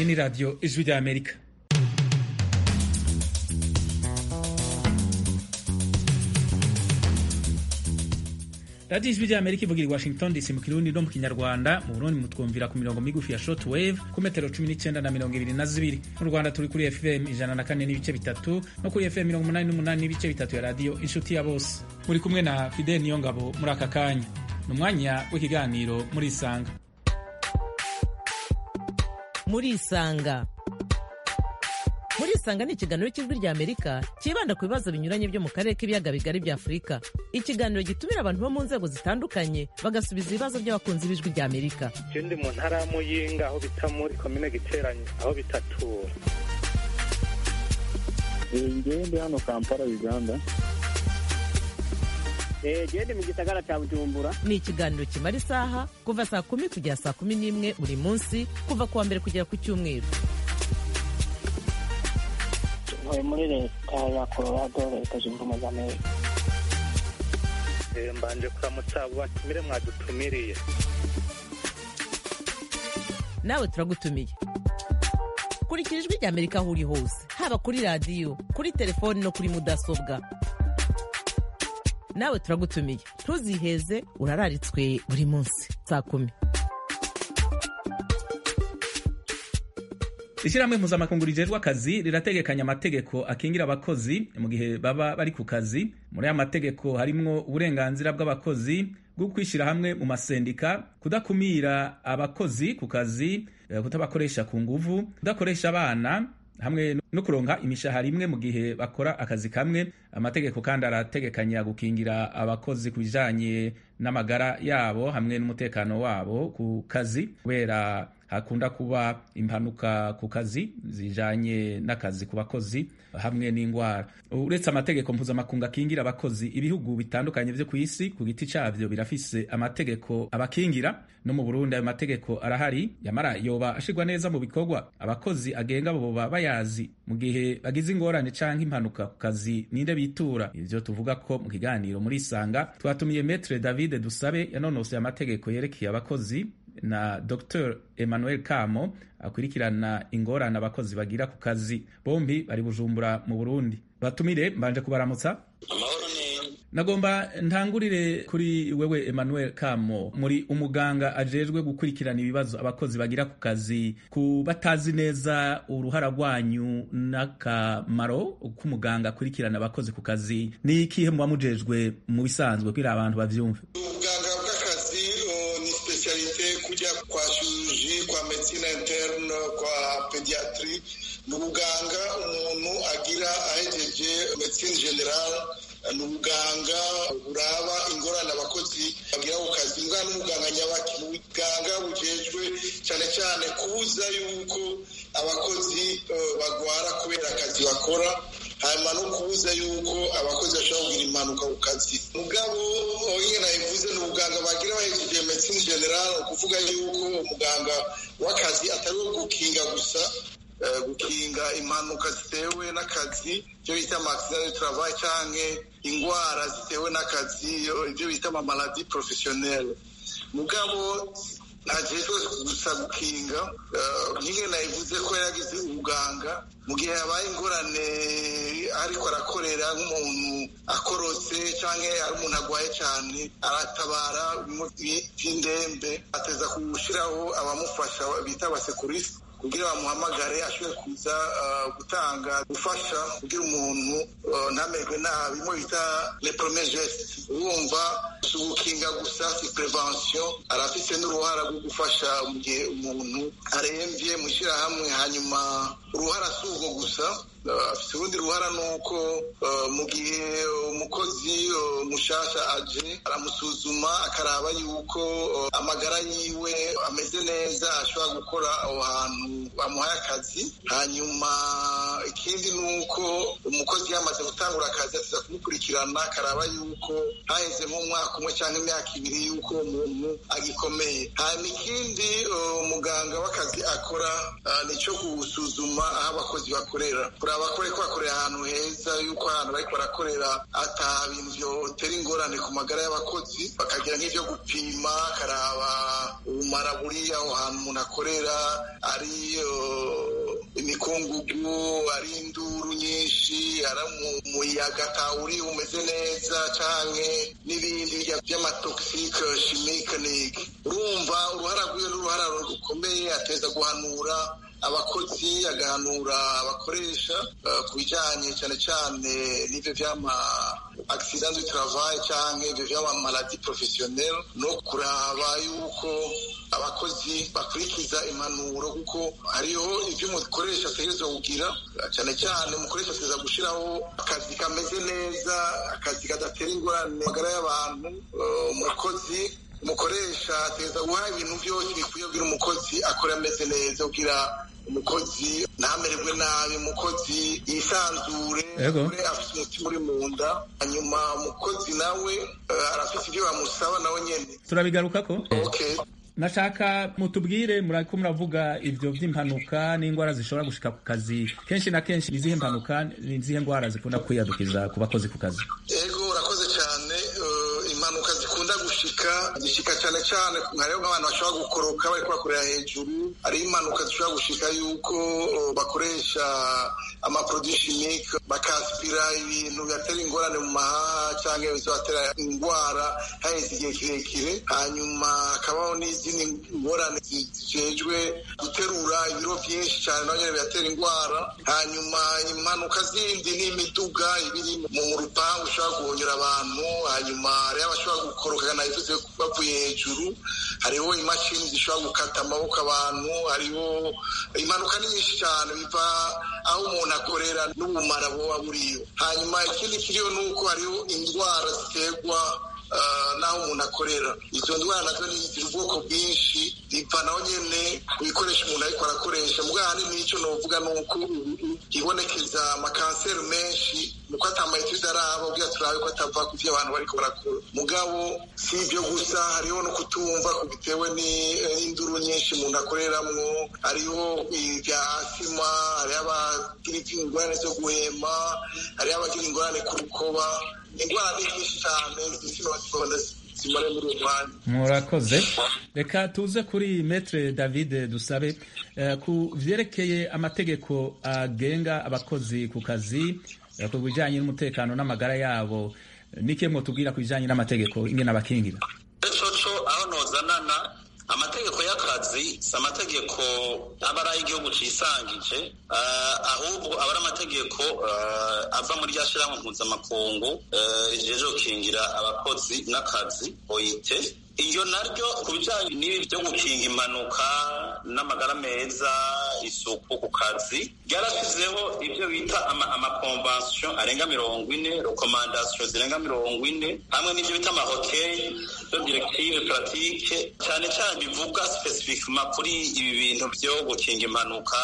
ni radiyo ijwi rya amerika radiyo ijwi rya amerika ivugira i washington dc mu kirundi no mu kinyarwanda mu burundi mutwumvira ku mirongo migufi ya short wave ku metero cumi n'icyenda na mirongo ibiri na zibiri mu rwanda turi kuri fm ijana na kane n'ibice bitatu no kuri fm mirongo umunani n'umunani n'ibice bitatu ya radiyo inshuti ya bose muri kumwe na fidel niyongabo muri aka kanya ni umwanya w'ikiganiro muri isanga muri isanga muri isanga ni ikiganiro cy'ijwi rya amerika cyibanda ku bibazo binyuranye byo mu karere k'ibiyaga bigari bya afurika ikiganiro gitumira abantu bo mu nzego zitandukanye bagasubiza ibibazo by'abakunzi b'ijwi rya amerika je ndi mu ntara ya muyinga aho bita muri komine giteranye aho bitatura ngewe ndi hano kampala uganda gende mu gisagara cya bujumbura ni ikiganiro kimara isaha kuva saa kumi kugera saa kumi n'imwe buri munsi kuva ku wa mbere kugera ku cyumweru ntuye muri leta ya colorado leta zunze ubumwe za amerika Eh, mbanje kuramutsa abo batumire mwadutumiriye nawe turagutumiye kurikira ijwi rya amerika aho uri hose haba kuri radiyo kuri telefoni no kuri mudasobwa nawe turagutumiye ntuziheze urararitswe buri munsi saa kumi ishyirahamwe mpuzamakungu rijejwe akazi rirategekanya amategeko akingira abakozi mu gihe baba bari ku kazi muri aya mategeko harimwo uburenganzira bw'abakozi bwo kwishyira hamwe mu masendika kudakumira abakozi ku kazi eh, kutabakoresha ku nguvu kudakoresha abana hamwe no kuronka imishahara imwe mu gihe bakora akazi kamwe amategeko kandi arategekanya gukingira abakozi ku bijanye n'amagara yabo hamwe n'umutekano wabo ku kazi kubera hakunda kuba impanuka ku kazi zijanye n'akazi ku bakozi hamwe n'indwara uretse amategeko mpuzamakungu akingira abakozi ibihugu bitandukanye vyo ku isi ku giti cavyo birafise amategeko abakingira no mu burundi ayo mategeko arahari yamara yoba ashirwa neza mu bikorwa abakozi agenga boba bayazi mu gihe bagize ingorane canke impanuka ku kazi ninde bitura ivyo tuvuga ko mu kiganiro muri isanga twatumiye metre david dusabe yanonosoye amategeko yerekeye abakozi na Dr Emmanuel Kamo akurikirana ingorane abakozi bagira ku kazi bombi bari bujumbura mu Burundi batumire mbanje kubaramutsa nagomba ntangurire kuri wewe Emmanuel Kamo muri umuganga ajejwe gukurikirana ibibazo abakozi bagira ku kazi ku batazi neza uruhara rwanyu n'akamaro k'umuganga akurikirana abakozi ku kazi ni ikihe muba mujejwe mu bisanzwe kugira abantu bavyumve ubuganga bw'akazi uh, ni specialite kujya kwa chirurgie kwa medicine interne kwa pediatri ni ubuganga umuntu agira ahejeje medicine general ni ubuganga buraba ingorane abakozi bagira ku kazi mbwa n'umuganga nyabaki ni ubuganga bujejwe cyane cyane kubuza yuko abakozi uh, bagwara kubera akazi bakora hanyuma no kubuza yuko abakozi bashobora kugira impanuka ku kazi mugabo nyine nabivuze ni ubuganga bagira bahejeje medicine general ukuvuga yuko umuganga w'akazi atari uwo gukinga gusa eh, gukinga impanuka zitewe n'akazi ibyo bita amaaccident de travail canke ingwara zitewe n'akazi ibyo bita amamaladi professionnelle mugabo ntajejwe gusa gukinga nyine nayivuze ko yaragize ubuganga mu gihe habaye ingorane ariko arakorera nk'umuntu akorotse cyangwa ari umuntu arwaye cyane aratabara by'indembe ateza gushyiraho abamufasha bita abasekurisi kugira bamuhamagare ashobore kuza gutanga gufasha kugira umuntu ntamerwe nabi mo bita le premier geste urumva si ugukinga gusa si prevention arafise n'uruhara rwo gufasha mu gihe umuntu arembye mu ishyirahamwe hanyuma uruhara si urwo gusa afite urundi ruhara ni uko mu gihe umukozi mushasha aje aramusuzuma akaraba yuko amagara yiwe ameze neza ashobora gukora aho hantu bamuhaye akazi hanyuma ikindi ni uko umukozi yamaze gutangura akazi atuza kumukurikirana akaraba yuko haheze nk'umwaka umwe cyangwa imyaka ibiri yuko umuntu agikomeye hanyuma ikindi umuganga w'akazi akora ni icyo gusuzuma aho abakozi bakorera kuraba ko bakorera ahantu heza yuko ahantu bari barakorera ata bintu byotera ingorane ku magara y'abakozi bakagira nk'ibyo gupima akaraba ubumara buri aho hantu umuntu akorera ari imikungugu ari induru nyinshi ari umuyaga atawuri umeze neza cyane n'ibindi by'amatogisike shimikanike urumva uruhara rw'iyo n'uruhara rukomeye ateza guhanura abakozi agahanura abakoresha ku bijyanye cyane cyane n'ibyo by'ama accident du travail cyangwa ibyo by'ama maladi professionnel no kuraba yuko abakozi bakurikiza impanuro kuko hariho ibyo umukoresha ategerezwa kugira cyane cyane umukoresha ategereza gushyiraho akazi kameze neza akazi kadatera ingorane magara y'abantu umukozi umukoresha ategereza guha ibintu byose bikwiye kugira umukozi akora ameze neza kugira umukozi ntamererwe nabi umukozi yisanzure afite umutima uri mu nda hanyuma umukozi nawe arafite ibyo bamusaba nawe nyine turabigaruka ko nashaka mutubwire murako muravuga ibyo by'impanuka n'indwara zishobora gushika ku kazi kenshi na kenshi izihe mpanuka ni izihe ndwara zikunda kwiyadukiza ku bakozi ku kazi yego urakoze cyane impanuka zikunda gushika zishika cyane cyane hariho nk'abantu bashobora gukoroka bari kubakorera hejuru hariho impanuka zishobora gushika yuko bakoresha amaproduit chimique bakaspira ibintu bibatera ingorane mu mahaha cyangwa bibatera indwara haheze igihe kirekire hanyuma hakabaho n'izindi ngorane zijejwe guterura ibiro byinshi cyane naho nyine bibatera indwara hanyuma impanuka zindi ni imiduga ibiri mu rupangu ushobora guhonyura abantu hanyuma hariho abashobora gukoroka nabivuze bavuye hejuru hariho imashini zishobora gukata amaboko abantu hariho impanuka ni nyinshi cyane biva aho umuntu akorera n'ubumara buba buriyo hanyuma ikindi kiriho ni uko hariho indwara ziterwa n'aho umuntu akorera izo ndwara nazo ni ziri ubwoko bwinshi biva naho nyine ku bikoresho umuntu ariko arakoresha mbwa ahanini n'icyo navuga ni uko ibonekeza amakanseri menshi nuko atamayetide araba ubwira turabe ko atava ku byo abantu bariko barakora mugabo si ibyo gusa hariho no kutumva bitewe n'induru nyinshi umuntu akoreramwo hariho ibya asima hariho abagira ingorane zo guhema hariho abagira ingorane ku rukoba indwara ni nyinshi cyane zisima bazikora zimare muri uwo mwanya murakoze reka tuze kuri metre david dusabe ku vyerekeye amategeko agenga abakozi ku kazi ku bijanye n'umutekano n'amagara yabo nike mwotubwira ku bijanye n'amategeko ingene abakingira coco aho nozanana amategeko y'akazi si amategeko aba ari ay'igihugu cisangije ahubwo aba ari amategeko ava muri rya shirahamwe mpuzamakungu rijeje gukingira abakozi n'akazi oite iyo naryo ku bijyanye n'ibi byo gukinga impanuka n'amagara meza isuku ku kazi ryarashyizeho ibyo bita amakonvansiyo arenga mirongo ine rekomandasiyo zirenga mirongo ine hamwe n'ibyo bita amahoteli byo direktive puratike cyane cyane bivuga sipesifikima kuri ibi bintu byo gukinga impanuka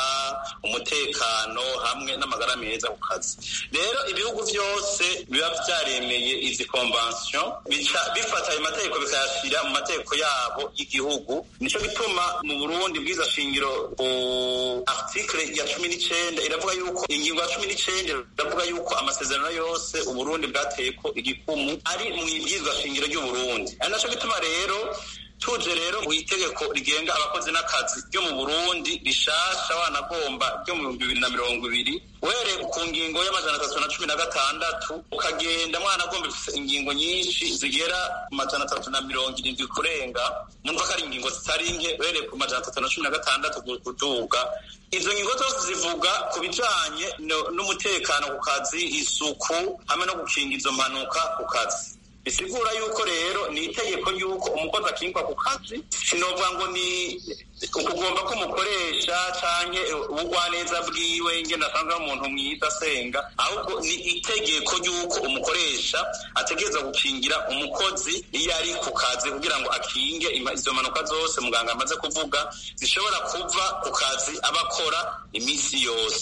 umutekano hamwe n'amagara meza ku kazi rero ibihugu byose biba byaremeye izi konvansiyo bica bifata ayo mategeko bikayashyira mu mategeko yabo y'igihugu nicyo gituma mu burundi bwiza shingiro ku article ya cumi n'icenda iravuga yuko ingingo ya cumi n'icenda iravuga yuko amasezerano yose uburundi bwateye ko igikumu ari mu ibwirizwa shingiro ry'uburundi ari naco gituma rero tuje rero mu itegeko rigenga abakozi n'akazi ryo mu burundi rishasha wanagomba ryo mu bihumbi bibiri na mirongo ibiri uhereye ku ngingo y'amajana atatu na cumi na gatandatu ukagenda mwanagomba ifise ingingo nyinshi zigera ku majana atatu na mirongo irindwi kurenga numva ko ari ingingo zitari nke uhereye ku majana atatu na cumi na gatandatu kuduga izo ngingo zose zivuga ku bijanye n'umutekano ku kazi isuku hamwe no gukinga izo mpanuka ku kazi bisigura yuko rero ni itegeko yuko umukozi akingwa ku kazi sinovuga ngo ni ukugomba ko umukoresha canke ubugwaneza bwiwe ingene asanzwe ari umuntu mwiza asenga ahubwo ni itegeko yuko umukoresha ategereza gukingira umukozi iyo ari ku kazi kugira ngo akinge izo mpanuka zose muganga amaze kuvuga zishobora kuva ku kazi aba akora iminsi yose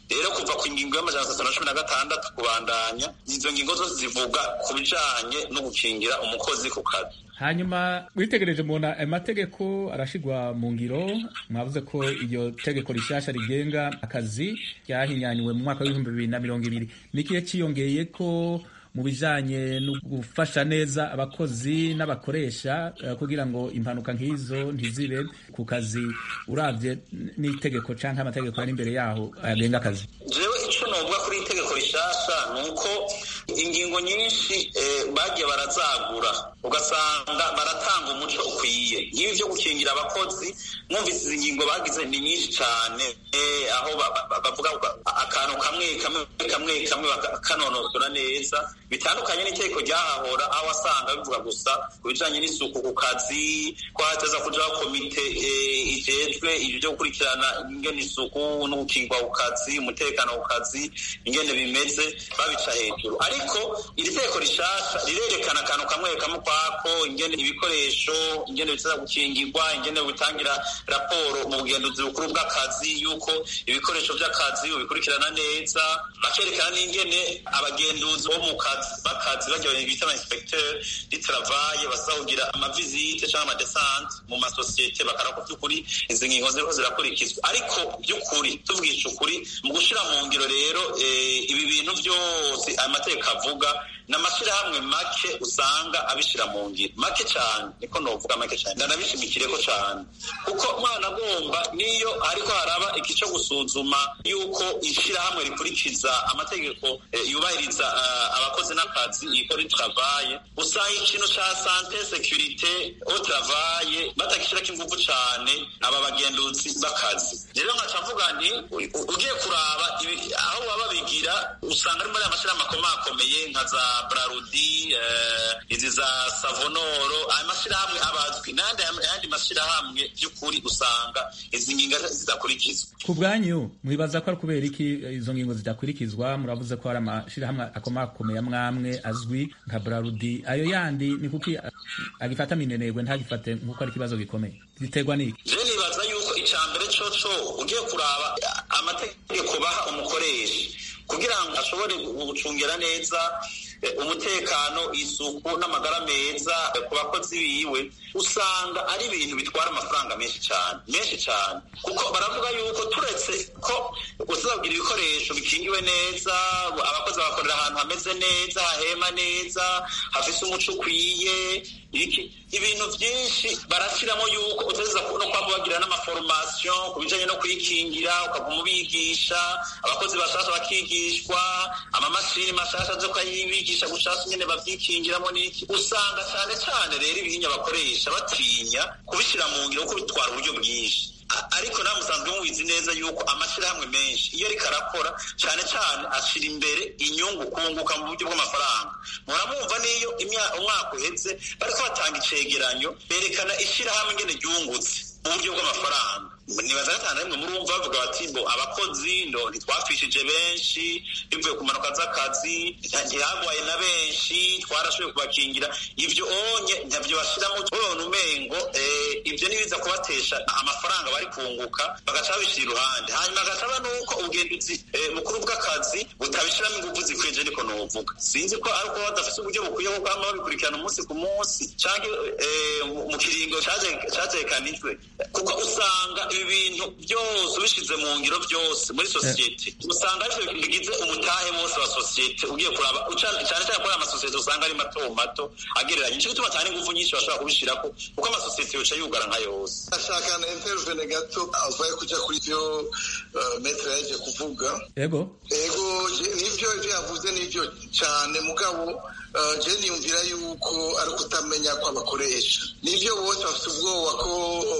rero kuva ku ngingo y'amajana atatu na cumi na gatandatu kubandanya izo ngingo zose zivuga ku bijanye no gukingira umukozi ku kazi hanyuma witegereje mubona ayo mategeko arashigwa mu ngiro mwavuze ko iryo tegeko rishasha rigenga akazi ryahinyanyuwe mu mwaka w'ibihumbi bibiri na mirongo ibiri nikiye ciyongeye ko mu bijanye no gufasha neza abakozi n'abakoresha uh, kugira ngo impanuka nk'izo ntizibe ku kazi uravye n'itegeko canke amategeko ari imbere yaho agenga akazi jewe ico novuga kuri itegeko rishasha ni uko ingingo nyinshi eh, bagiye barazagura ugasanga baratanga umuco ukwiye nk'ibi vyo gukingira abakozi mwumvise izi ngingo bagize ni nyinshi cane eh, aho bavuga akantu kamwe kamwe kamwe kamwe bakanonosora neza bitandukanye n'itegeko ryahahora aho wasanga bivuga gusa ku bijanye n'isuku ku kazi ko hateza kujaho komite ijejwe ibyo byo gukurikirana ingene isuku no gukingwa ku kazi umutekano ku kazi ingene bimeze babica hejuru ariko iri tegeko rishasha rirerekana akantu kamwe kamwe kwako ingene ibikoresho ingene biteza gukingirwa ingene bitangira raporo mu bugenduzi bukuru bw'akazi yuko ibikoresho by'akazi ubikurikirana neza bakerekana n'ingene abagenduzi bo mu kazi bakazi bajya bita ama inspecteur di travail basahugira amavizite cyangwa amadesante mu masosiyete bakara ko by'ukuri izi ngingo ziriho zirakurikizwa ariko by'ukuri tuvugisha ukuri mu gushira mu ngiro rero ibi bintu byose amategeko avuga n'amashyirahamwe make usanga abishira mu ngiro make cyane niko novuga make cyane ndanabishimikireko cyane kuko umwana agomba niyo ariko haraba iki cyo gusuzuma yuko ishyirahamwe rikurikiza amategeko yubahiriza abakozi n'akazi ikora travaye usanga ikintu ca sante securite au travaye batakishirako inguvu cane aba bagenduzi b'akazi rero nkaca mvuga nti ugiye kuraba aho baba babigira usanga ari muri amashyirahamwe akomakomeye nka za brarudi izi za savonoro aya mashyirahamwe abazwi n'ayandi ayandi mashyirahamwe by'ukuri usanga izi ngingo zidakurikizwa ku bwanyu mwibaza ko ari kubera iki izo ngingo zidakurikizwa muravuze ko hari amashyirahamwe akomakomeye amwamwe azwi nka brarudi ayo yandi ni kuki agifata minenegwe ntagifate nk'uko ari ikibazo gikomeye biterwa n'iki je nibaza yuko icya mbere coco ugiye kuraba amategeko baha umukoresha kugira ngo ashobore gucungira neza umutekano isuku n'amagara meza ku bakozi biwe usanga ari ibintu bitwara amafaranga menshi cyane menshi cyane kuko baravuga yuko turetse ko uzabwira ibikoresho bikingiwe neza abakozi bakorera ahantu hameze neza hahema neza hafise umuco ukwiye ibintu byinshi barashyiramo yuko uteza no kwaba bagira n'amaforomasiyo ku bijanye no kwikingira ukaguma ubigisha abakozi bashasha bakigishwa amamashini mashasha zo kuyibigisha gushasha nyene bavyikingiramo n'iki usanga cyane cyane rero ibihinya bakoresha batinya kubishyira mu ngiro kuko bitwara uburyo bwinshi ariko nawe musanzwe mubizi neza yuko amashyirahamwe menshi iyo ariko arakora cyane cyane ashyira imbere inyungu kunguka mu buryo bw'amafaranga muramwumva n'iyo umwaka uheze bariko batanga icegeranyo berekana ishyirahamwe ingene ryungutse mu buryo bw'amafaranga nibaza gatanu rimwe murumva bavuga bati bo abakozi ndo ntitwapfishije benshi bivuye ku mpanuka z'akazi ntihagwaye na benshi twarashoboye kubakingira ibyo onye ntabyo bashyiramo babona umengo ibyo nibiza kubatesha amafaranga bari kunguka bagaca babishyira iruhande hanyuma agasaba nuko ubugenduzi bukuru bw'akazi butabishyiramo ingufu zikwiye niko novuga sinzi ko ari uko badafite uburyo bukwiye bwo kwama babikurikirana umunsi ku munsi cyangwa mu kiringo cyatekanijwe kuko usanga ibi bintu byose ubishyize mu ngiro byose muri sosiyete usanga arivyo bigize umutahe wose wa sosiyete ugiye kuraba cyane cyane kuri amasosiyete usanga ari mato mato agereranye nico gituma cyane ingufu nyinshi bashobora kubishirako kuko amasosiyete yoca yugara nka yose ashaka na intervene gato avuye kuja kuri ivyo metre yaje kuvuga ego ego nivyo ivyo yavuze nivyo cyane mugabo je niyumvira yuko ari ukutamenya kw'abakoresha nivyo bose bafite ubwoba ko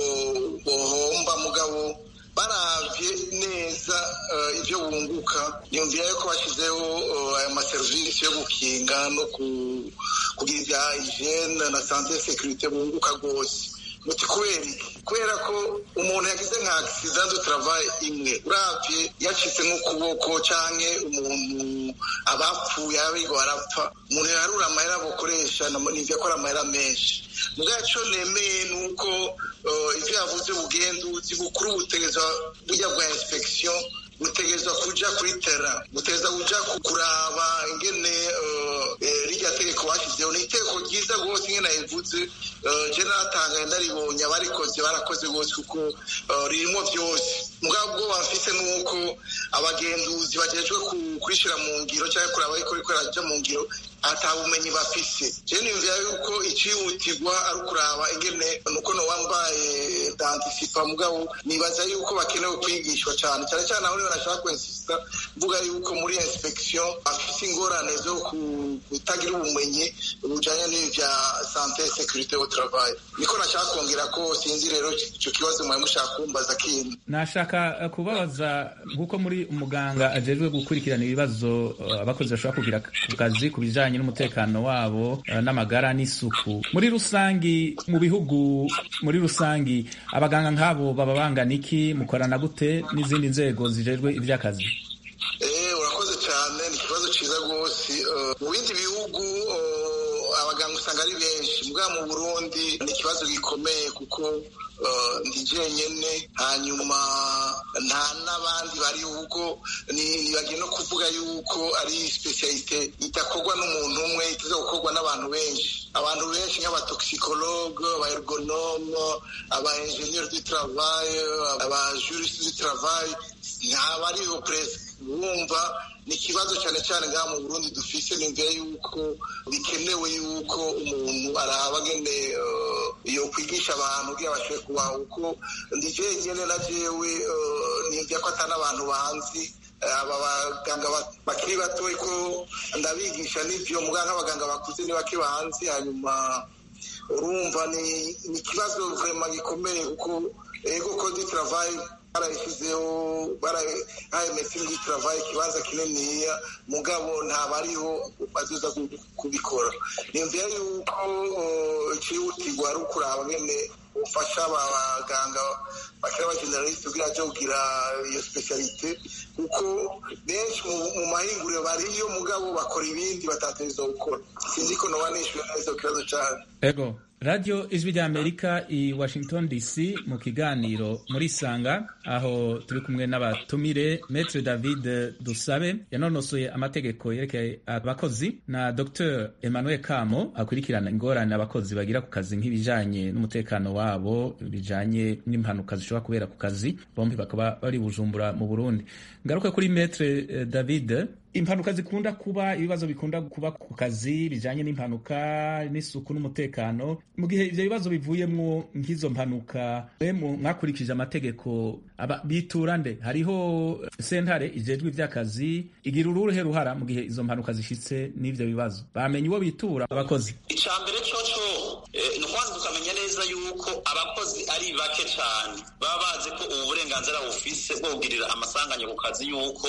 bohomba mugabo baravye neza ivyo bunguka niyumvira yuko bashyizeho aya maserivisi yo gukinga no kugira ibya hygiene na sante securite bunguka rwose muti kubera iki kubera ko umuntu yagize nka accident du travail imwe uravye yacitse nk'ukuboko canke umuntu abapfuye abigo barapfa umuntu yarura amahera bokoresha nivyo akora amahera menshi mugabo ico nemeye nuko ivyo yavuze ubugenduzi bukuru butegezwa burya bwa inspection rutegerezwa kuja kuri tera rutegerezwa kuja kuraba ingene rirya tegeko bashyizeho ni itegeko ryiza rwose ingene nayivuze je naratangaye ndaribonye abarikoze barakoze rwose kuko ririmo byose mugabo ubwo bafise nuko abagenduzi bajejwe kurishira mu ngiro cyangwa kuraba ariko riko raja mu ngiro ata bumenyi bafise je nimvira yuko icihutirwa ari ukuraba ingene nuko no wambaye dantisipa mugabo nibaza yuko bakenewe kwigishwa cyane cyane cyane aho niba nashaka kwensista mvuga yuko muri inspection bafise ingorane zo kutagira ubumenyi bujanye n'ivya sante securite au travail niko nashaka kongera ko sinzi rero ico kibazo mwari mushaka kumbaza kindi nashaka kubabaza nk'uko muri umuganga ajejwe gukurikirana ibibazo abakozi bashobora kugira ku kazi ku bijanye n'umutekano wabo n'amagara n'isuku muri rusangi mu bihugu muri rusangi abaganga nk'abo baba bangana iki mukorana gute n'izindi nzego zijejwe ivy'akazi urakoze cyane ni ikibazo cyiza rwose mu bindi bihugu abaganga usanga ari benshi mbwa mu burundi ni ikibazo gikomeye kuko ndi jenyine hanyuma nta n'abandi bari kuko nibagiye no kuvuga yuko ari spesialite idakorwa n'umuntu umwe itaza gukorwa n'abantu benshi abantu benshi nk'abatoxicologue abaergonome aba ingenieur du travail aba juriste du travail ntabariho presque wumva ni ikibazo cyane cyane ngaha mu burundi dufise nimvira yuko bikenewe yuko umuntu araba ngene yo kwigisha abantu kugira bashoboye kubaha uko ndi jenyene na jewe nimvira ko atari abantu banzi aba baganga bakiri batoye ko ndabigisha n'ivyo muganga nk'abaganga bakuze ni bake banzi hanyuma urumva ni ikibazo vrema gikomeye kuko ego kodi travail barayishyizeho barahaye medecine du travail ikibanza kininiya mugabo ntabariho bazoza kubikora nimvira yuko icihutirwa ari ukuraba ngene ufasha abaganga bakiri abageneraliste kugira aje kugira iyo specialite kuko benshi mu mahinguriro bariyo mugabo bakora ibindi batategerezwa gukora sinzi ko noba nishyuye neza ku kibazo cyane ego radiyo ijwi ry'amerika i washington dc mu kiganiro muri sanga aho turi kumwe n'abatumire metre david dusabe yanonosoye amategeko yerekeye abakozi na dr emmanuel kamo akurikirana ingorane abakozi bagira ku kazi nk'ibijanye n'umutekano wabo bijanye n'impanuka zishobora kubera ku kazi bombi bakaba bari bujumbura mu burundi ngaruka kuri metre david impanuka zikunda kuba ibibazo bikunda kuba ku kazi bijanye n'impanuka n'isuku n'umutekano mu gihe ivyo bibazo bivuyemwo nk'izo mpanuka mwakurikije amategeko bitura nde hariho sentare ijejwe ivy'akazi igira uruhe ruhara mu gihe izo mpanuka zishitse n'ivyo bibazo bamenye uwo bitura abakozi ica mbere coco ni ukwanza tukamenya neza yuko abakozi ari bake cane baba bazi ko ubu burenganzira bufise bwo kugirira amasanganya ku kazi yuko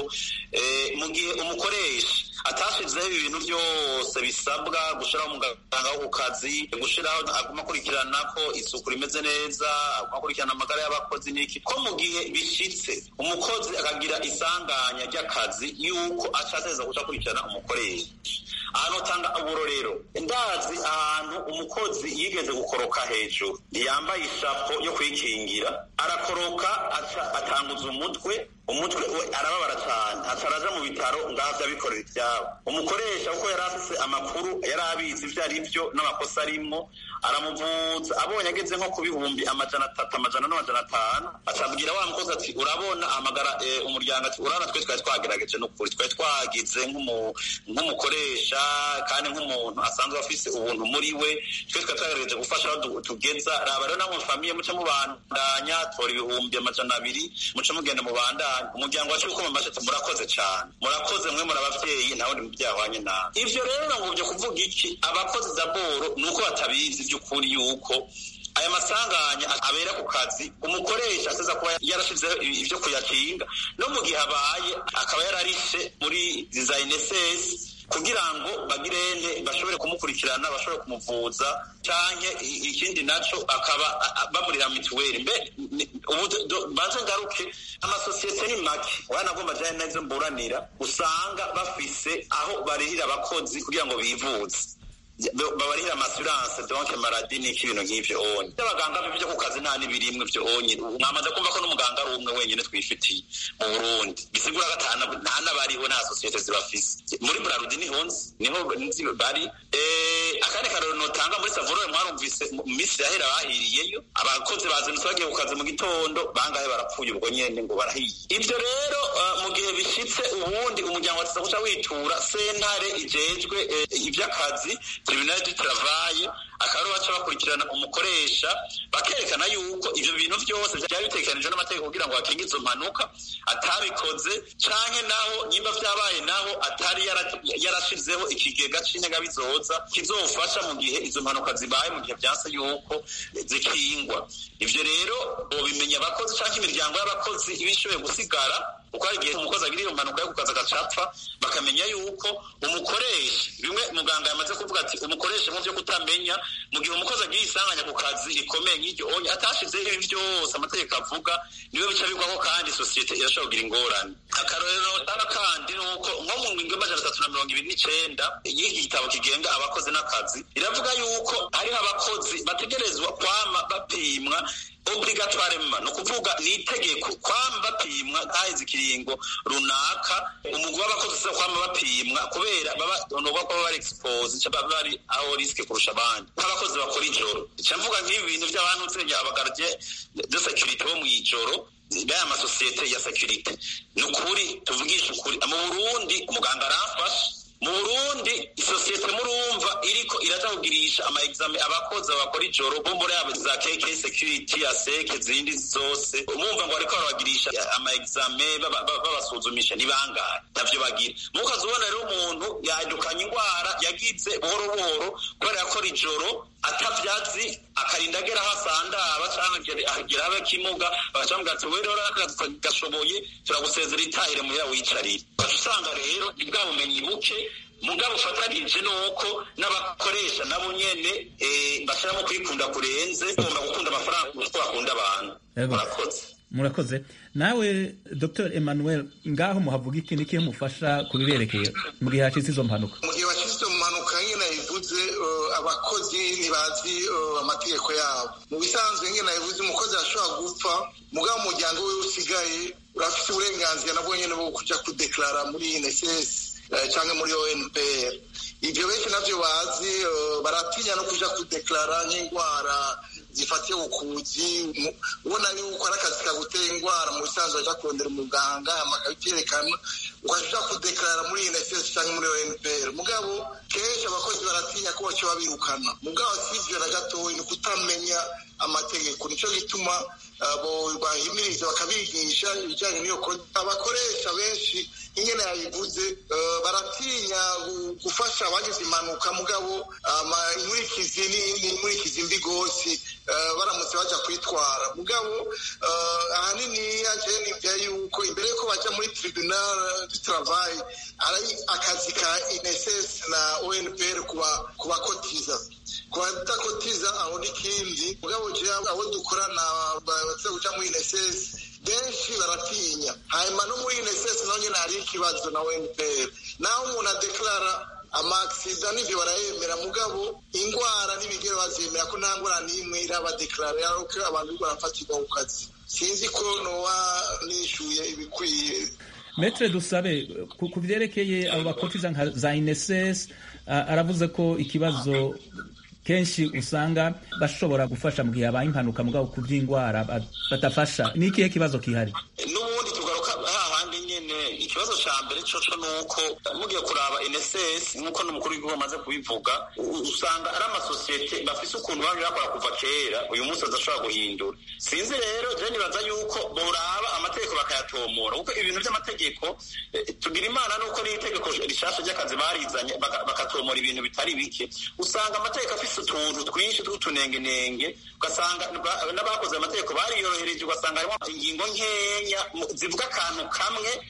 mu gihe umukoresha atashizeho ibintu byose bisabwa gushiraho umuganga wo ku kazi gushiraho aguma akurikirana ko isuku rimeze neza aguma akurikirana amagara y'abakozi n'iki ko mu gihe bishitse umukozi akagira isanganya ry'akazi yuko acateza guca akurikirana umukoresha ahantu utanga uburorero ndazi ahantu umukozi yigeze gukoroka hejuru ntiyambaye ishapo yo kwikingira arakoroka atanguza umutwe umutwe we arababara cyane ataraja mu bitaro ngavyo abikorera ivyabo umukoresha kuko yari afise amakuru yari abizi ivyo ari vyo n'amakosa arimwo aramuvuza abonye ageze nko ku bihumbi amajana atatu amajana n'amajana atanu acabwira wa mukozi ati urabona amagara umuryango ati urabona twe twari twagerageje n'ukuri twari twagize nk'umukoresha kandi nk'umuntu asanzwe afise ubuntu muri we twe twari twagerageje gufasha aho tugeza raba rero namwe famiye muce mubandanya tora ibihumbi amajana abiri muce mugenda mubandanya umuryango wacu uko mamaze ati murakoze cyane murakoze mwe muri abavyeyi nawe ni mubyahwanye nawe ivyo rero ngo byo kuvuga iki abakozi daboro nuko batabizi by'ukuri yuko aya masanganya abera ku kazi umukoresha aseza kuba yarashizeho ibyo kuyakinga no mu gihe abaye akaba yararishe muri design ss kugira ngo bagirente bashobore kumukurikirana bashobore kumuvuza canke ikindi naco akaba bamurira mituweli mbe ubu banze ngaruke amasosiyete ni make wanagomba jane nazo mburanira usanga bafise aho barihira abakozi kugira ngo bivuze babarihira amasuranse donke maradi n'iki ibintu nk'ivyo onye abaganga b'ivyo ku kazi nta n'ibirimwe ivyo onye mwamaze kumva ko n'umuganga ari umwe wenyine twifitiye mu burundi bisigura ko nta n'abariho nta sosiyete zibafise muri burarudi niho nzi niho nzi bari akandi karero notanga muri savurore mwarumvise mu minsi yahera bahiriyeyo abakozi bazindutse bagiye ku kazi mu gitondo bangahe barapfuye ubwo nyene ngo barahiye ivyo rero mu gihe bishitse ubundi umuryango wateza guca witura sentare ijejwe ivy'akazi tribunal du travail akaba baca bakurikirana umukoresha bakerekana yuko ivyo bintu vyose vyari bitegekanijwe n'amategeko kugira ngo bakinge izo mpanuka atabikoze canke naho nyimba vyabaye naho atari yarashizeho ikigega c'inyegabizoza kizofasha mu gihe izo mpanuka zibaye mu gihe vyanse yuko zikingwa ivyo rero bobimenya abakozi canke imiryango y'abakozi iba ishoboye gusigara kuko hari igihe umukozi agira iyo mpanuka yo ku kazi agacapfa bakamenya yuko umukoresha bimwe muganga yamaze kuvuga ati umukoresha mu vyo kutamenya mu gihe umukozi agiye isanganya ku kazi rikomeye nk'iryo onye atashizeho ibi vyose amategeko avuga niwe bica bigwaho kandi sosiyete irashobora kugira ingorane akarorero tanga kandi ni uko nko mu ngingo y'amajana atatu na mirongo ibiri n'icenda y'iki gitabo kigenga abakozi n'akazi iravuga yuko hariho abakozi bategerezwa kwama bapimwa obligatoire ni ukuvuga ni itegeko kwama bapimwa haheze ikiringo runaka umugwi w'abakozi usa kwama bapimwa kubera baba nuba ko baba bari expose baba bari aho risike kurusha abandi nk'abakozi bakora ijoro ica mvuga nk'ibi bintu by'abantu nsenya abagardiye de securite bo mw'ijoro baya amasosiyete ya securite ni ukuri tuvugisha ukuri mu burundi umuganga aramfasha mu burundi isosiyete murumva iriko iraja kugirisha ama exame abakozi bakora ijoro bo muri abo za kk security ya seke zindi zose umumva ngo bariko barabagirisha ama exame babasuzumisha ni bangahe ntavyo bagira mukazi ubona rero umuntu yadukanye ingwara yagize buhoro buhoro kubera yakora ijoro atavyazi akarinda agera aho asandaba canke agera aho kimuga bagaca bamubwira ati wewe rero akazi gashoboye turagusezera itahire muhira wicarire ugaca usanga rero ni bwa bumenyi buke mugabo ufatanije nuko n'abakoresha nabo nyene bashiramo kwikunda kurenze bagomba gukunda amafaranga kuko bakunda abantu murakoze murakoze nawe dr emmanuel ngaho muhavuga iki niki mufasha kubiberekeye mu gihe hashitse izo mpanuka mu gihe hashitse izo mpanuka nyine nabivuze abakozi ntibazi amategeko yabo mu bisanzwe nyine nabivuze umukozi ashobora gupfa mugabo umuryango we usigaye urafite uburenganzira nabwo nyine bwo kuja kudeklara muri inss cyangwa muri onpr ibyo benshi navyo bazi baratinya no kuja kudeklara nk'indwara zifatiye ubukuzi ubona yuko ari akazi kagutera indwara mu bisanzwe aja kurondera umuganga akabyerekana ukaja kudeklara muri inss cyangwa muri onpr mugabo kenshi abakozi baratinya ko baca babirukana mugabo sivyo na gatoyi ni kutamenya amategeko nico gituma bahimiriza bakabigisha ibijyanye n'iyo abakoresha benshi ingene yabivuze baratinya gufasha abagize impanuka mugabo inkurikizi ni inkurikizi mbi gose baramutse baja kwitwara mugabo ahanini yaje nivya yuko imbere yuko baja muri tribunal du travail ari akazi ka inss na onpr kubakotiza kubadakotiza aho n'ikindi mugabo je abo dukorana baza kuja muri inss benshi baratinya hanyuma no muri inss naho nyene hari ikibazo na onpr naho umuntu adeklara amaksida n'ivyo barayemera mugabo ingwara n'ibigero bazemera ko nta ngwara n'imwe irabadeklara yaruko abantu bariko barafatirwa ku kazi sinzi ko noba nishuye ibikwiye metre dusabe ku vyerekeye abo bakotiza nka za ineses aravuze ko ikibazo kenshi usanga bashobora gufasha mu gihe habaye impanuka mugabo ku by'indwara badafasha ni ikihe kibazo kihari n'ubundi tugaruka hahandi nyene ikibazo ca mbere coco nuko mugiye kuraba NSS nkuko n'umukuru w'igihugu amaze kubivuga usanga ari amasosiyete bafise ukuntu bamwe bakora kuva kera uyu munsi badashobora guhindura sinzi rero je nibaza yuko boraba amategeko bakayatomora kuko ibintu vy'amategeko tugira imana nuko n'itegeko rishasha ry'akazi barizanye bakatomora ibintu bitari bike usanga amategeko afise utuntu twinshi tw'utunengenenge ugasanga n'abakoze amategeko bariyorohereje ugasanga harimo ingingo nkenya zivuga akantu kamwe ariko ugasanga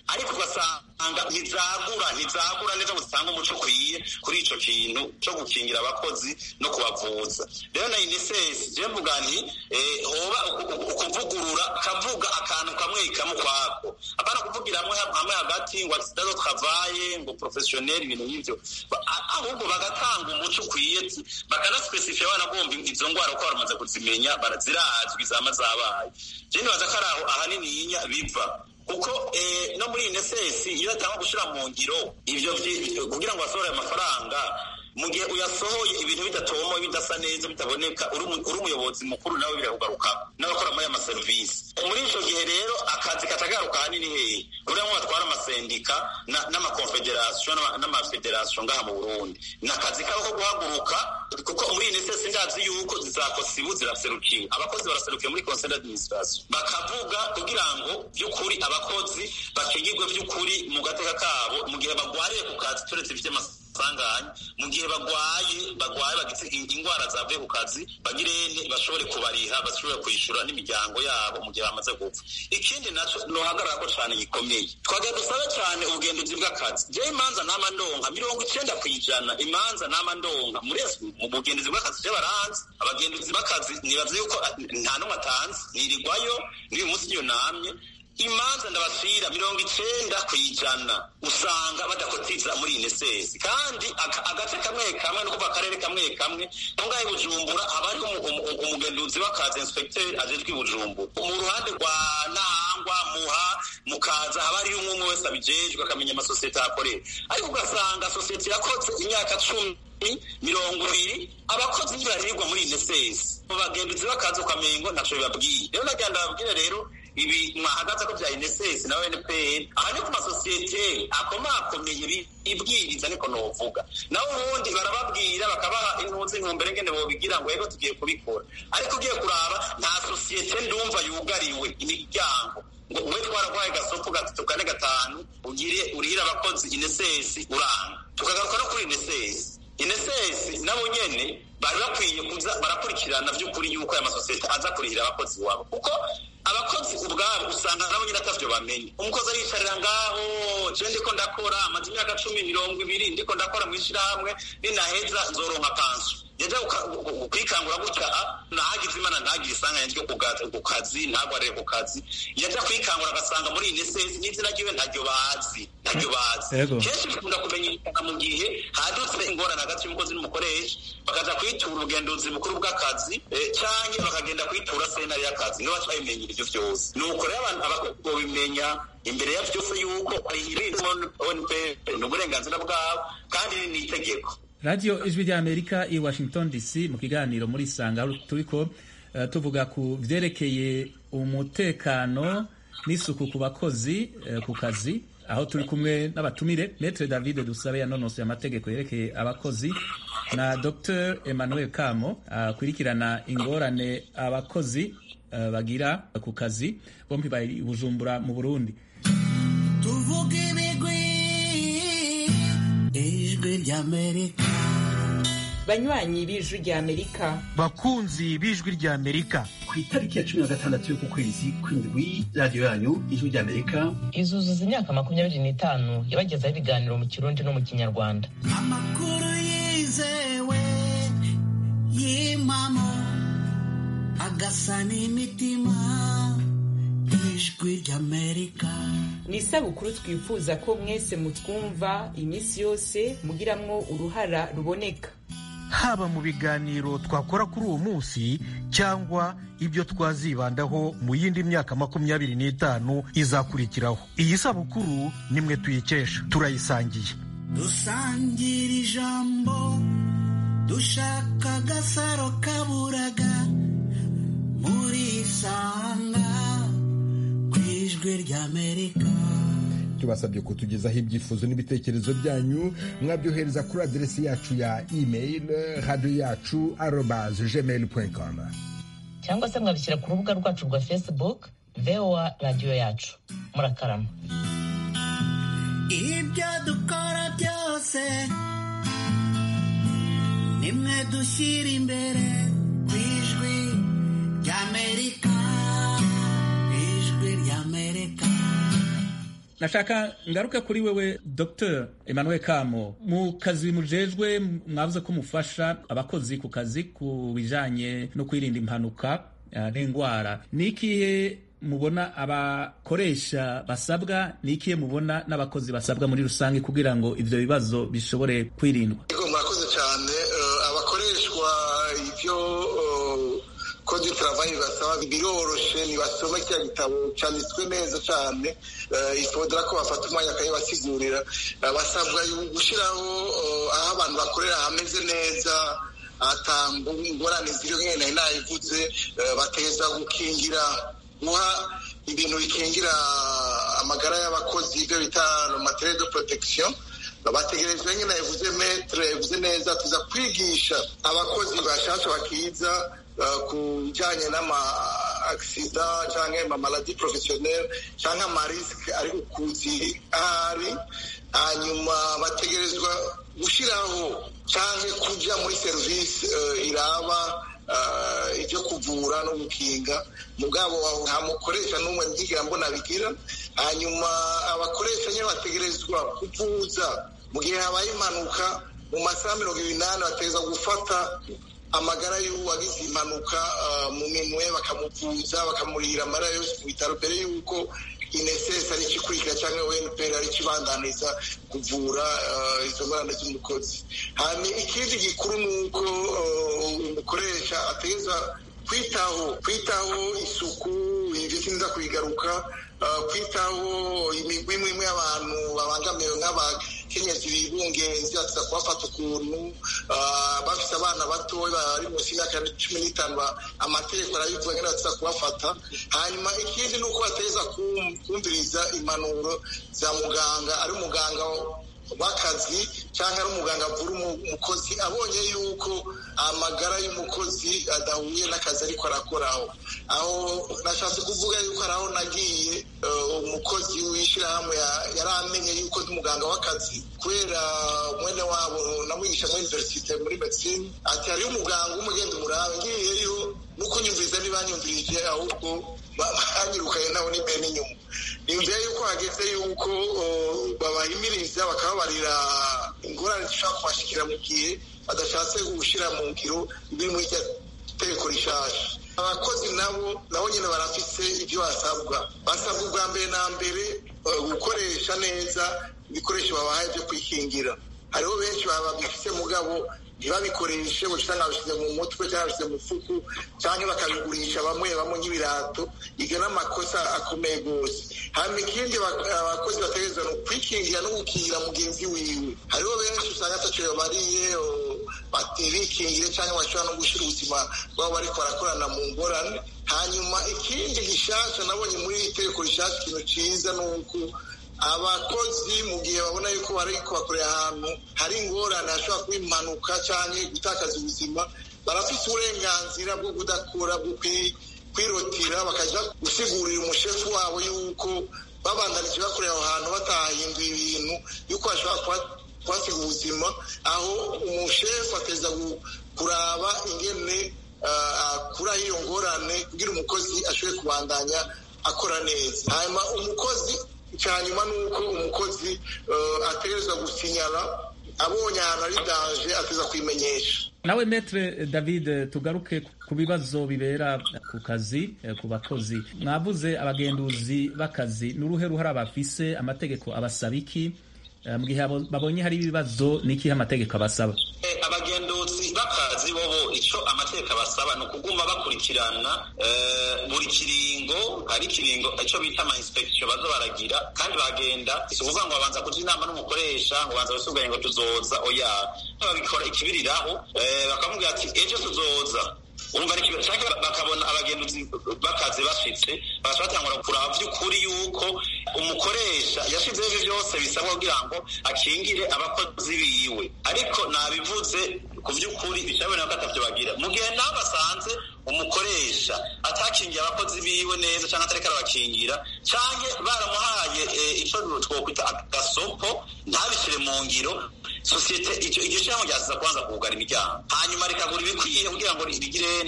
ugasanga ntizagura ntizagura neza ngo zitange umuco ukwiye kuri ico kintu co gukingira abakozi no kubavuza rero na unicef je mvuga nti eh, hoba uku- uku- ukuvugurura kavuga akantu kamwe kamwe kwako apana kuvugira hamwe hamwe hagati ngo accident de travail ngo professionnel ibintu nk'ivyo Ba- a- ahubwo bagatanga umuco ukwiye bakanasipesifiya banagomba izo ngwara uko baramaze kuzimenya barazirazwi zama zabaye je nibaza ko ari aho ahanininya biva kuko eh, no muri unicef iyo atanga gushira mu ngiro ivyo vyi- kugira ngo basohore amafaranga mu gihe uyasohoye ibintu bidatomoye bidasa neza bitaboneka uri umu- uri umuyobozi mukuru nawe birakugarukako n'abakora muri aya maserivisi muri ico gihe rero akazi katagaruka ahanini hehe kugira ngo batware amasendika na- n'amakonfederasiyo n'ama- n'amafederasiyo ngaha mu burundi ni akazi kabo ko guhaguruka kuko muri unicef ndazi yuko zizakosibu ziraserukiwe abakozi baraserukiwe muri conseil d'administration bakavuga kugira ngo by'ukuri abakozi bakigirwe by'ukuri mu gateka kabo mu gihe bagwariye ku kazi turetse ifite amasanganya mu gihe bagwaye bagwaye bagize indwara zavuye ku kazi bagirene bashobore kubariha bashobore kwishyura n'imiryango yabo mu gihe bamaze gupfa ikindi naco nohagarara ko cane gikomeye twagiye dusabe cane ubugenduzi bw'akazi jewe imanza nama ndonka mirongo icenda kw'ijana imanza nama ndonka muri mu bugenduzi bw'akazi je baranzi abagenduzi b'akazi nibaza yuko nta n'umwe atanzi nirirwayo n'uyu munsi niyo namye imanza ndabasira mirongo icenda kw'ijana usanga badakotiza muri inesesi kandi aka- agace kamwe kamwe no kuva akarere kamwe kamwe ngaho i bujumbura haba hariho umu- umu- umugenduzi w'akazi inspecteur ajejwe i bujumbura mu ruhande rwa nahangwa muha mukaza haba hariho umwe umwe wese abijejwe akamenya amasosiyete ahakorera ariko ugasanga sosiyete yakoze imyaka cumi mirongo ibiri abakozi ntibaririrwa muri inesesi mu bagenduzi b'akazi ukamengo ntaco bibabwiye rero nagira ndababwire rero ibi mwahagaze ko bya NSS na NPR aha ni ku masosiyete akomakomeye bi- ibwiriza niko novuga naho ubundi barababwira bakabaha intuzi intumbero ngene bobigira ngo yego tugiye kubikora ariko ugiye kuraba nta sosiyete ndumva yugariwe imiryango ngo we twaragwaye gasopo gatatu kane gatanu ugire urihire abakozi inesesi uranga tukagaruka no kuri inesesi inesesi nabo nyene bari bakwiye kuza barakurikirana by'ukuri yuko aya masosiyete aza kurihira abakozi wabo kuko abakozi ubwabo usanga nabo nyine atavyo bamenye umukozi ariyicarira ngaho je ndiko ndakora amaze imyaka cumi mirongo ibiri ndiko ndakora mw'ishirahamwe ninaheza nzoronka pansu yaja kwikangura gutya ah, nahagize imana ntagire isanganya ryo ku ga- ku kazi ntagwarire ku kazi yaja kwikangura agasanga muri inesesi n'izina ryiwe ntaryo bazi ntaryo bazi Yego. kenshi bikunda kumenyekana mu gihe hadutse ingorane hagati y'umukozi n'umukoresha bakaja kwitura ubugenduzi bukuru bw'akazi eh, canke bakagenda kwitura sentare y'akazi nibo baca babimenyera ivyo vyose nuko rero abantu abakozi bobimenya imbere ya vyose yuko ONP ni uburenganzira bwabo kandi ni itegeko radiyo ijwi ry'amerika i washington dc mu kiganiro muri sanga aho turiko eh, tuvuga ku vyerekeye umutekano n'isuku ku bakozi eh, ku kazi aho turi kumwe n'abatumire metre david dusabe yanonosoye amategeko yerekeye abakozi na dr emmanuel kamo akurikirana ingorane abakozi eh, bagira ku kazi bombi bari i bujumbura mu burundi tuvuge ibigwi ijwi ry'amerika banywanyi b'ijwi ry'amerika bakunzi b'ijwi ry'amerika ku itariki ya cumi na gatandatu y'uku kwezi kw'indwi radiyo yanyu ijwi ry'amerika izuzuza imyaka makumyabiri n'itanu yabagezaho ibiganiro mu kirundi no mu kinyarwanda amakuru yizewe y'impamo agasa n'imitima ijwi ry'amerika ni isabukuru twifuza ko mwese mutwumva iminsi yose mugiramwo uruhara ruboneka haba mu biganiro twakora kuri uwo munsi cyangwa ibyo twazibandaho mu yindi myaka makumyabiri n'itanu izakurikiraho iyi sabukuru nimwe tuyikesha turayisangiye dusangira ijambo dushaka agasaro kaburaga muri isanga ku ijwi ry'amerika tubasabye kutugezaho ibyifuzo n'ibitekerezo byanyu mwabyohereza kuri aderesi yacu ya email radiyo yacu arobaze gmail com cyangwa se mwabishyira ku rubuga rwacu rwa facebook voa radiyo yacu murakarama ibyo dukora byose nimwe dushyira imbere ku ijwi ry'amerika ijwi ry'amerika nashaka ngaruke kuri wewe dr emmanuel kamo mu kazi mujejwe mwavuze ko mufasha abakozi ku kazi ku bijanye no kwirinda impanuka uh, n'indwara ni ikihe mubona abakoresha basabwa ni ikihe mubona n'abakozi basabwa muri rusange kugira ngo ivyo bibazo bishobore kwirindwa murakoze cyane abakoreshwa ivyo kode du travail basaba biroroshe ntibasome kiriya gitabo cyanditswe neza cyane ifodera ko bafata umwanya bakayibasigurira basabwa gushyiraho aho abantu bakorera hameze neza atanga ingorane ziri nkene nari nayivuze bateza gukingira guha ibintu bikingira amagara y'abakozi ibyo bita materiel de protection bategerejwe nyine yavuze metre yavuze neza tuza kwigisha abakozi bashasha bakiza ku bijyanye n'ama agisida cyangwa amamaladi porofesiyoneri cyangwa amarisike ari kuzi ahari hanyuma bategerezwa gushyiraho cyangwa kujya muri serivisi iraba ibyo kuvura no gukinga mugabo nta mukoresha n'umwe nzigira mbona bigira hanyuma abakoresha nyine bategerezwa kuvuza mu gihe habaye impanuka mu masaha mirongo inani bategereza gufata amagara y'uwagize impanuka mu minwe bakamuvuza bakamurihira amarira yose ku bitaro mbere y'uko inesesi ari ikikurikira cyangwa weniperi ari ikibandaniza kuvura izo ngorane z'umukozi hanyuma ikindi gikuru ni uko umukoresha ateza kwitaho kwitaho isuku ibyo sinza kuyigaruka kwitaho imigwi imwe imwe y'abantu babangamiwe nk'abakenyezi bibungenzi batuza kubafata ukuntu bafite abana batoya bari munsi y'imyaka cumi n'itanu amategeko arabivuga ngo batuza kubafata hanyuma ikindi ni uko bateza kumviriza impanuro za muganga ari umuganga w'akazi cyangwa ari umuganga avura umukozi abonye yuko amagara y'umukozi adahuye n'akazi ariko arakoraho aho nashatse kuvuga yuko hari aho nagiye umukozi w'ishyirahamwe yari amenye yuko ndi umuganga w'akazi kubera mwene wabo namwigisha muri iniverisite muri medicine ati hariyo umuganga w'umugenda umurabe ngiyeyo nuko nyumviriza ntibanyumvirije ahubwo banyirukanye nabo n'imbere n'inyuma nimvira yuko hageze yuko babahimiriza bakababarira ingorane zishobora kubashikira mu gihe badashatse gushyira mu ngiro biri muri iryo tegeko rishasha abakozi nabo nabo nyine barafise ibyo basabwa basabwa ubwa mbere na mbere gukoresha neza ibikoresho babahaye byo kwikingira hariho benshi babifise mugabo ntibabikoreshe usanga babishyize mu mutwe cyangwa babishyize mu fuku cyangwa bakabigurisha bamwe bamwe nk'ibirato ibyo ni amakosa akomeye rwose hanyuma ikindi abakozi bategereza ni kwikingira no gukingira mugenzi wiwe hariho benshi usanga ataco bariye birikingire cyangwa bashobora no gushyira ubuzima bwabo bariko barakorana mu ngorane hanyuma ikindi gishasha nabonye muri iri tegeko rishasha ikintu ciza ni uko abakozi mu gihe babona yuko bari kubakorera ahantu hari ingorane hashobora kuba impanuka cyangwa gutakaza ubuzima barafite uburenganzira bwo kudakura bwo kwirotira bakajya gusigurira umushefu wabo yuko babandanije bakorera aho hantu batahinduye ibintu yuko bashobora kuhasiga ubuzima aho umushefu ateza kuraba ingene akuraho iyo ngorane kugira umukozi ashobore kubandanya akora neza hanyuma umukozi icyanyuma ni uko umukozi ategerezwa gusinyara abonye ahantu ari danje ateza kwimenyesha nawe metre david tugaruke ku bibazo bibera ku kazi ku bakozi mwavuze abagenduzi b'akazi n'uruhe ruhara bafise amategeko abasaba iki mu gihe babonye hari ibibazo ni ikihe amategeko abasaba abagenduzi b'akazi bobo icyo amategeko abasaba ni ukuguma bakurikirana buri kiringo hari ikiringo icyo bita ama inspection baza baragira kandi bagenda si ukuvuga ngo babanza kuja inama n'umukoresha ngo banza basubwire ngo tuzoza oya babikora ikibiriraho bakamubwira ati ejo tuzoza urumva ni kibazo cyangwa bakabona abagenduzi bakazi bashitse bagaca batangura kuraba by'ukuri yuko umukoresha yashizeho ibyo byose bisabwa kugira ngo akingire abakozi biwe ariko nabivuze ku by'ukuri bicabona ko atavyo bagira mu gihe nawe basanze umukoresha atakingiye abakozi biwe neza cyangwa atariko arabakingira canke baramuhaye ico twokwita agasopo ntabishire mu ngiro sosiyete iryo shyirahamwe ryaziza kubanza kugara imiryango hanyuma rikagura ibikwiye kugira ngo rigirene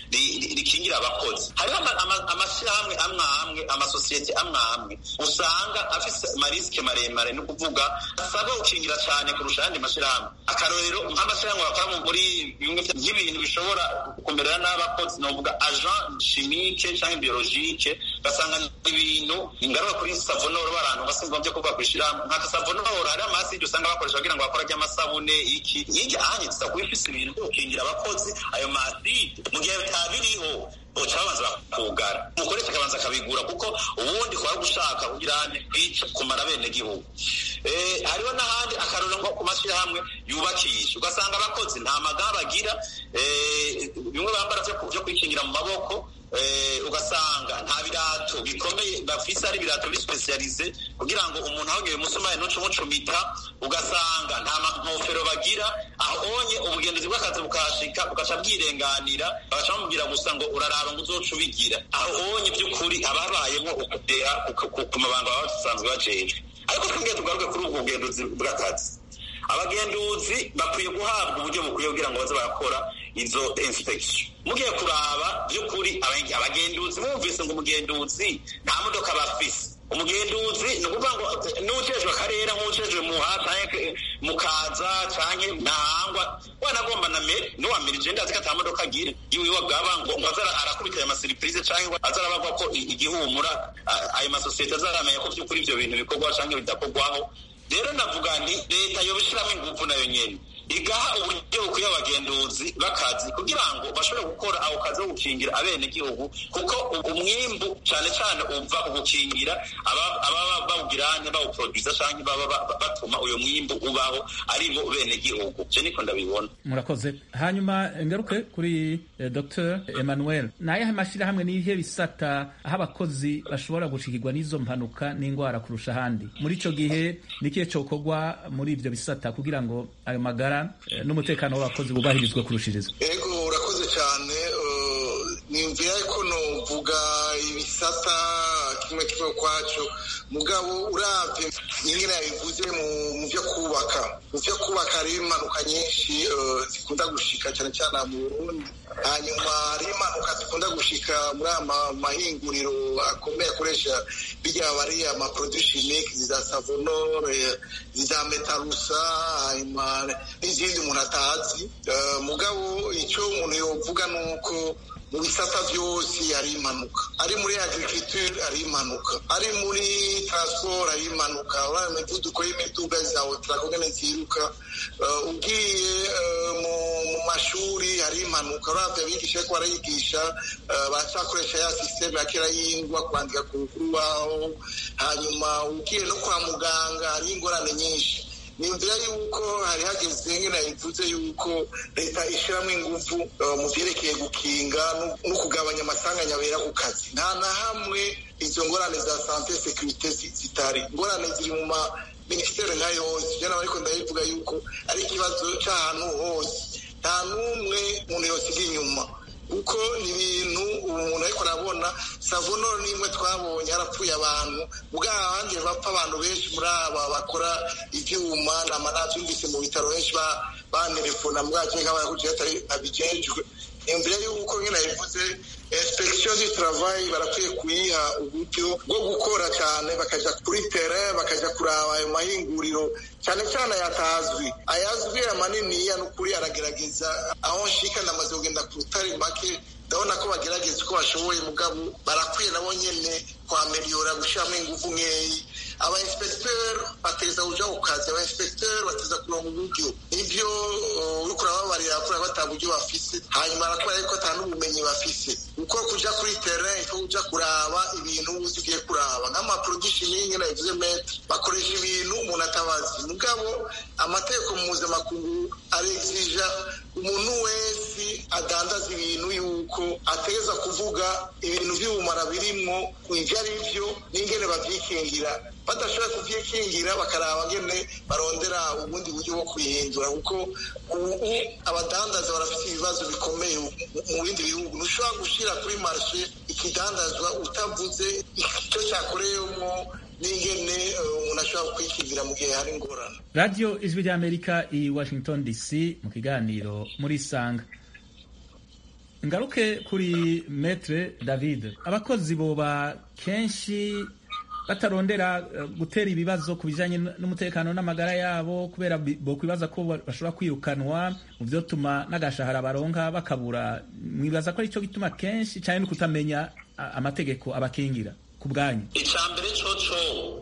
rikingira abakozi hariho amashyirahamwe amwe amwe amasosiyete amwe amwe usanga afise amarisike maremare ni ukuvuga asabwa gukingira cyane kurusha ayandi mashyirahamwe akarorero nk'amashyirahamwe bakora muri bimwe by'ibintu bishobora kumerera n'abakozi ni ukuvuga agent chimique cyangwa biologike ugasanga ibintu ingaruka kuri savonoro barantu basimba byo kuvuga kwishyirahamwe nka savonoro hari amaside usanga bakoresha kugira ngo bakore ry'amasabune iki hirya ahanye tuza kuba ifise ibintu byo gukingira abakozi ayo maside mu gihe bitabiriho boca babanza bakugara umukoresha akabanza akabigura kuko ubundi kuba gushaka kugira kwica kumara bene gihugu hariho n'ahandi akarora nko ku mashyirahamwe yubakisha ugasanga abakozi nta magare bagira bimwe bambara byo kwikingira mu maboko ugasanga nta birato bikomeye bafise ari ibirato bisipesiyalize kugira ngo umuntu ahogeye umusumari ntuce umucumita ugasanga nta nkofero bagira ahonye ubugenduzi bw'akazi bukahashika bugaca bwirenganira bagaca bamubwira gusa ngo uraraba ngo uzoca ubigira ahonye by'ukuri ababayemo ukudeha ku mabanga baba basanzwe bajejwe ariko twebwe tugaruke kuri ubwo bugenduzi bw'akazi abagenduzi bakwiye guhabwa uburyo bukwiye kugira ngo baze barakora izo inspection mugiye kuraba by'ukuri abagenduzi bumvise ngo umugenduzi nta modoka bafise umugenduzi ni ukuvuga ngo n'ujejwe akarere nk'ujejwe muha canke mukaza canke ntahangwa wanagomba na mere n'uwamira ije ndazi ko ata modoka agira iwiwe bwaba ngo ngo aza arakubita ayo masiripurize canke aza arabagwa ko igihumura ayo masosiyete azaramenya ko by'ukuri ivyo bintu bikorwa canke bidakorwaho rero navuga nti leta yobishiramo ingufu nayo nyene igaha uburyo bukwiye abagenduzi bakazi kugira ngo bashobore gukora ako kazi ko gukingira abenegihugu kuko umwimbu cyane cyane uva ugukingira ababa bawugiranye bawuproduza canke baba batuma uyo mwimbu ubaho ari bo benegihugu je niko ndabibona murakoze hanyuma ngaruke kuri eh, dr emmanuel nayahe mashyirahamwe n'ihe bisata aho abakozi bashobora gushikirwa n'izo mpanuka n'indwara kurusha ahandi muri ico gihe nikihe cokorwa muri ivyo bisata kugira ngo ayo magara n'umutekano w'abakozi bubahirizwe kurushiriza ego urakoze cyane niyumvira ko novuga ibisata kimwe kimwe kwacu mugabo uravye nyine yabivuze mu byo kubaka mu byo kubaka hariho impanuka nyinshi zikunda gushika cyane cyane mu burundi hanyuma hariho impanuka zikunda gushika muri aya mahinguriro akomeye akoresha bijya bari amaproduit chimique za savonore za metarusa hanyuma n'izindi umuntu atazi mugabo icyo umuntu yovuga ni uko mu bisata byose hari impanuka ari muri agriculture hari impanuka ari muri transport hari impanuka urabona imivuduko y'imiduga za otarakogene ziruka ugiye mu mashuri hari impanuka urabya abigisha ariko barayigisha baracakoresha ya sisiteme ya kera y'ingwa kwandika ku rubaho hanyuma ugiye no kwa muganga hari ingorane nyinshi niyumvira yuko hari hageze nk'ina bivuze yuko leta ishyiramo ingufu mu byerekeye gukinga no kugabanya amasanganya abera ku kazi nta na hamwe izo ngorane za sante sekirite zitari ingorane ziri mu ma minisiteri nka yose jana ariko ndabivuga yuko ari ikibazo cy'ahantu hose nta n'umwe umuntu yosiga inyuma kuko ni ibintu umuntu ariko arabona savonoro n'imwe twabonye harapfuye abantu bwa abandi bapfa abantu benshi muri aba bakora ibyuma nabyumvise mu bitaro benshi banerefona mbwake nk'abayakugira atari abijejwe niyumvira yuko nyine bivuze inspection du travail barakwiye kuyiha uburyo bwo gukora cyane bakaja kuri terrain bakaja kuraba ayo mahinguriro cyane cyane ayatazwi ayazwi amaniniya n'ukuri aragerageza aho nshika ndamaze kugenda ku rutare make ndabona ko bagerageza uko bashoboye mugabo barakwiye nabo nyene kwameliyora gushiramo ingufu nkeyi aba inspecteur bateza kuja ku kazi aba inspecteur bateza kuronka uburyo nivyo uriko urababarira kuri bata buryo bafise hanyuma arakora yuko ata n'ubumenyi bafise uko kuja kuri terrain ko kuja kuraba ibintu uzi ugiye kuraba nk'amaproduction y'ingene yavuze metre bakoresha ibintu umuntu atabazi mugabo amategeko mpuzamakungu arexija umuntu wese adandaza ibintu yuko ategeza kuvuga ibintu by'ubumara birimwo ivyo ari byo n'ingene bavyikingira badashobora kuvyikingira bakaraba ngene barondera ubundi buryo bwo kubihindura kuko ubu abadandaza barafite ibibazo bikomeye mu bindi bihugu ntushobora gushira kuri marshe ikidandazwa utavuze icyo cyakoreyemo n'ingene umuntu ashobora kwikingira mu gihe hari ingorane radiyo ijwi ry'amerika i washington dc mu kiganiro muri sanga ngaruke kuri metre david abakozi boba kenshi batarondera uh, gutera ibibazo ku bijanye n'umutekano n'amagara yabo kubera bokwibaza ko bashobora kwirukanwa mu vyotuma n'agashahara baronka bakabura mwibaza ko arico gituma kenshi cane no kutamenya amategeko abakingira ku bwanyu icambere coco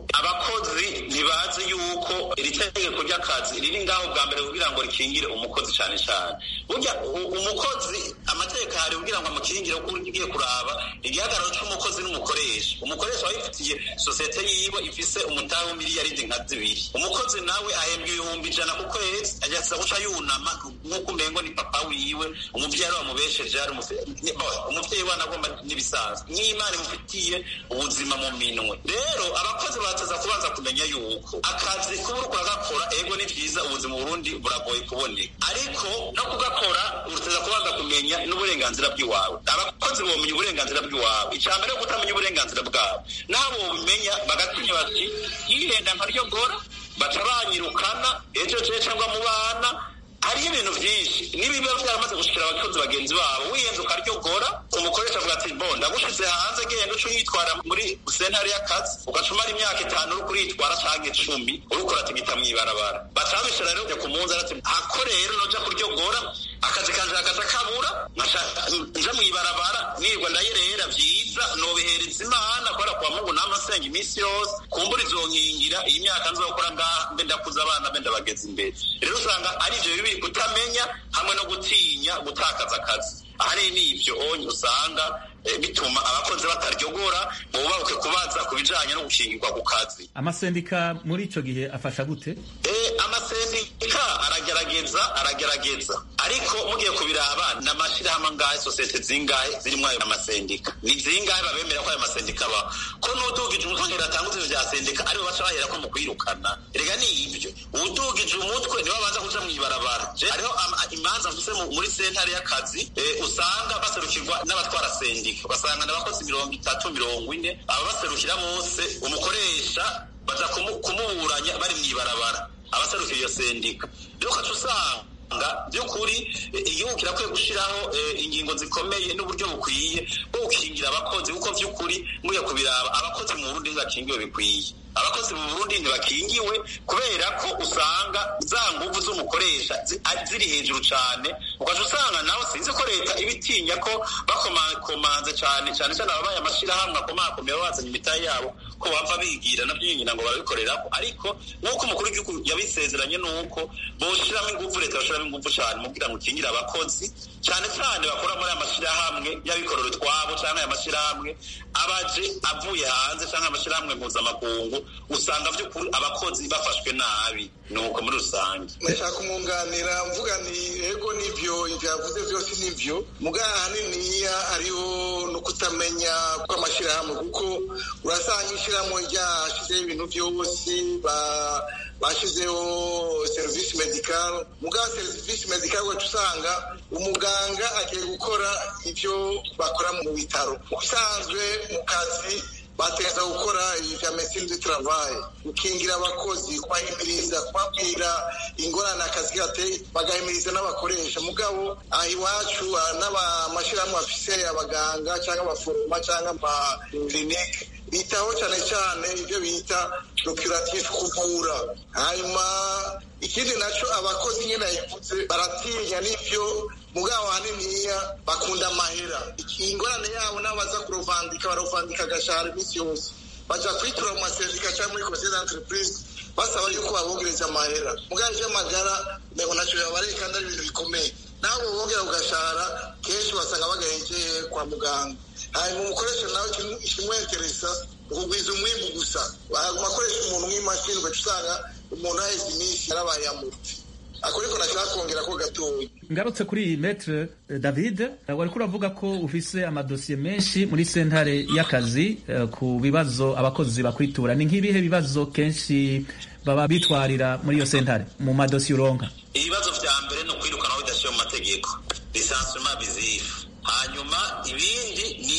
abakozi ntibazi yuko iri tegeko ry'akazi riri ngaho bwa mbere kugira ngo rikingire umukozi cane cane burya umukozi amategeko ahari kugira ngo amukingire kuko ugiye kuraba igihagararo c'umukozi n'umukoresha umukoresha aba yifitiye sosiyete yiwe ifise umutahe w'imiliyaridi nka zibiri umukozi nawe ahembwa ibihumbi ijana ku kwezi agasa guca yunama nk'uko umengo ni papa wiwe umuvyeyi ari wamubesheje ari umuvyeyi we anagomba n'ibisanzwe n'imana imufitiye ubuzima mu minwe rero abakozi bateza kubanza kumenya yuko akazi kuba uriko uragakora ego ni vyiza ubuzima burundi buragoye kuboneka ariko no kugakora uteza kubanza kumenya n'uburenganzira bw'iwawe abakozi bomenya uburenganzira bw'iwawe icambere yo kutamenya uburenganzira bwabo nabo bobimenya bagatinya bati yihenda nkaryogora baca banyirukana ejo je cyangwa mu bana hariho ibintu byinshi n'ibiba byaramaze gushikira abakozi bagenzi babo wiyenze ukaryogora umukoresha avuga ati bo ndagushize hanze genda uca uyitwara muri sentare y'akazi ugaca umara imyaka itanu uri kuritwara canke icumi uriko uratigita mw'ibarabara baca babishira rero ku munsi arati hako rero noja kuryogora akazi kanje hagaca kabura nja mw'ibarabara nirwa ndayerera vyiza nobihereza imana kubera kwa mungu namasenga iminsi yose kumbura izonkingira iyi myaka nzokora ngaha mbe ndakuza abana mbe ndabageza imbere rero usanga ari ivyo bibi kutamenya hamwe no gutinya gutakaza akazi ahanini ni ivyo onye usanga bituma abakozi bataryogora bubabuke kubaza ku bijanye no gukingirwa ku kazi amasendika muri ico gihe afasha gute amasendika aragerageza aragerageza ariko mugiye kubiraba ni amashirahamwe angahe sosiyete zingahe zirimwo ayo amasendika ni zingahe babemera ko ayo masendika abaho ko n'udugije umutwe ngira atanga ivyo vya sendika aribo baca bahera ko mu kwirukana rega ni ivyo udugije umutwe nibo baza kuja mw'ibarabara hariho imanza mfise muri sentare y'akazi usanga baserukirwa n'abatwara sendika ugasanga n'abakozi mirongo itatu mirongo ine aba baserukira bose umukoresha baza kumuburanya bari mw'ibarabara abaserukira iyo sendika rero ukaca usanga by'ukuri igihugu kirakwiye gushyiraho ingingo zikomeye n'uburyo bukwiye bwo gukingira abakozi kuko by'ukuri muye kubiraba abakozi mu burundi ntibakingiwe bikwiye abakozi mu burundi ntibakingiwe kubera ko usanga za nguvu z'umukoresha ziri hejuru cyane ukaca usanga nawe sinzi ko leta iba itinya ko bakomakomanze cyane cyane cyane ababaye amashyirahamwe akomakomeye bazanye imitahe yabo ko bava bigira nabyo nyina ngo barabikorerako ariko nk'uko umukuru w'igihugu yabisezeranye ni uko boshiramo inguvu leta bashiramo inguvu cyane mu kugira ngo ukingire abakozi cyane cyane bakora muri aya mashyirahamwe y'abikorera utwabo cyangwa aya mashyirahamwe abaje avuye hanze cyangwa amashyirahamwe mpuzamakungu usanga by'ukuri abakozi bafashwe nabi nuko muri rusange ndashaka kumwunganira mvuga ni ego nivyo ivyo yavuze vyose nivyo mugabo ahaniniya hariho no kutamenya kw'amashyirahamwe kuko urasanga ishyirahamwe ryashizeho ibintu vyose bashizeho serivisi medikal mugabo serivisi medikal wacu usanga umuganga agiye gukora ivyo bakora mu bitaro ubusanzwe mu kazi bategeza gukora ibya medecine du travail gukingira abakozi kubahimiriza kubabwira ingorane akazi gateye bagahimiriza n'abakoresha mugabo aha iwacu n'amashyirahamwe afise abaganga cyangwa abaforoma cyangwa amakilinike bitaho cyane cyane ibyo bita procuratif kuvura hanyuma ikindi naco abakozi nyine yavuze baratinya n'ivyo mugabo haniniya bakunda amahera ingorane yabo nabo baza kurovandika barovandika agashahara iminsi yose baja kwitura mu masendika cyangwa muri conseil d'entreprise basaba yuko babongereza amahera mugabo ivy'amagara nego naco yabareye kandi ari ibintu bikomeye nabo bongera ugashahara kenshi basanga bagahekeye kwa muganga hanyuma umukoresha nawe ikimweteresa ukugwiza umwimbu gusa baguma akoresha umuntu nk'imashini ugaca usanga umuntu aheze iminsi yarabaye yamuti ako ariko nashaka kongera ko gatoya ngarutse kuri iyi metre david wariko uravuga ko ufise amadosiye menshi muri sentare y'akazi ku bibazo abakozi bakwitura ni nk'ibihe bibazo kenshi baba bitwarira muri iyo sentare mu madosiye uronka ibibazo vya mbere ni ukwirukanaho bidashiye mu mategeko lisansema bizifu hanyuma ibindi ni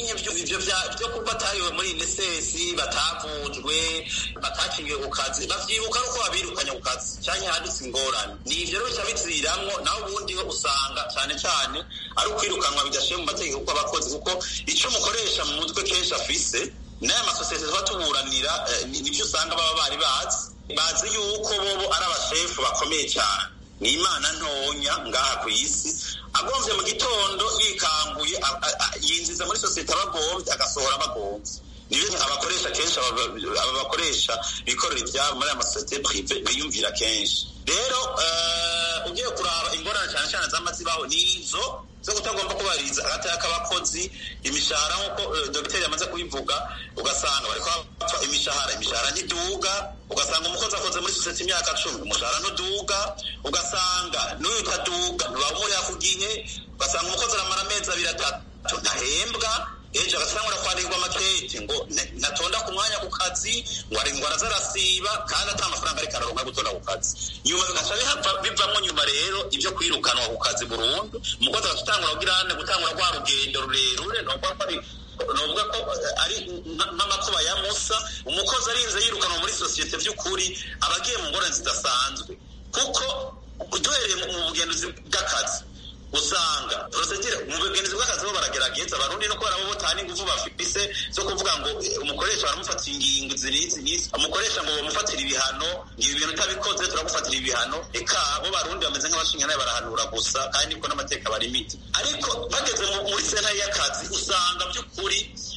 nyine ivyo vyo kuba batariwe muri inesesi batavujwe batakingiwe ku kazi bavyibuka ari uko babirukanye ku kazi canke hadutse ingorane ni ivyo rero bica biziramwo naho ubundi ho usanga cane cane ari ukwirukanwa bidashiye mu mategeko kw'abakozi kuko ico umukoresha mu mutwe kenshi afise n'aya masosiyete tuba tuburanira nivyo usanga baba bari bazi bazi yuko bobo ari abashefu bakomeye cyane ni imana ntonya ngaha ku isi agomvye mu gitondo yikanguye yinjiza muri sosiyete abagomvye agasohora abagomvye nibyo abakoresha kenshi aba bakoresha bikorera ibyabo muri aya masosiyete prive biyumvira kenshi rero ugiye kuraba ingorane cyane cyane zama zibaho ni izo zo kutagomba kubahiriza agataya k'abakozi imishahara nk'uko dogiteri yamaze kubivuga ugasanga bariko bapfa imishahara imishahara ntiduga ugasanga umukozi akoze muri sosiyete imyaka cumi umushahara ntuduga ugasanga n'uyu utaduga ntibamuriha ku gihe ugasanga umukozi aramara amezi abiri atatu ntahembwa ejo agasangura kwandikwa amakete ngo natonda ku mwanya ku kazi ngo ari ngo arazarasiba kandi ata amafaranga ariko araronka gutonda ku kazi nyuma bigaca bivamwo nyuma rero ibyo kwirukanwa ku kazi burundu umukozi agaca utangura kugirane gutangura rwa rugendo rurerure novuga ko ari novuga ko ari nk'amakuba ya musa umukozi arinze yirukanwa muri sosiyete by'ukuri aba agiye mu ngorane zidasanzwe kuko duhereye mu bugenduzi bw'akazi usanga prosedire mu bugenzi bw'akazi bo baragerageza abarundi no kubera bo botana ingufu bafise zo kuvuga ngo umukoresha baramufatira ingingo zinizi nizi umukoresha ngo bamufatira ibihano ngibi ibintu utabikoze turagufatira ibihano eka bo barundi bameze nk'abashingana barahanura gusa kandi niko n'amateka barimite ariko bageze muri sena y'akazi usanga by'ukuri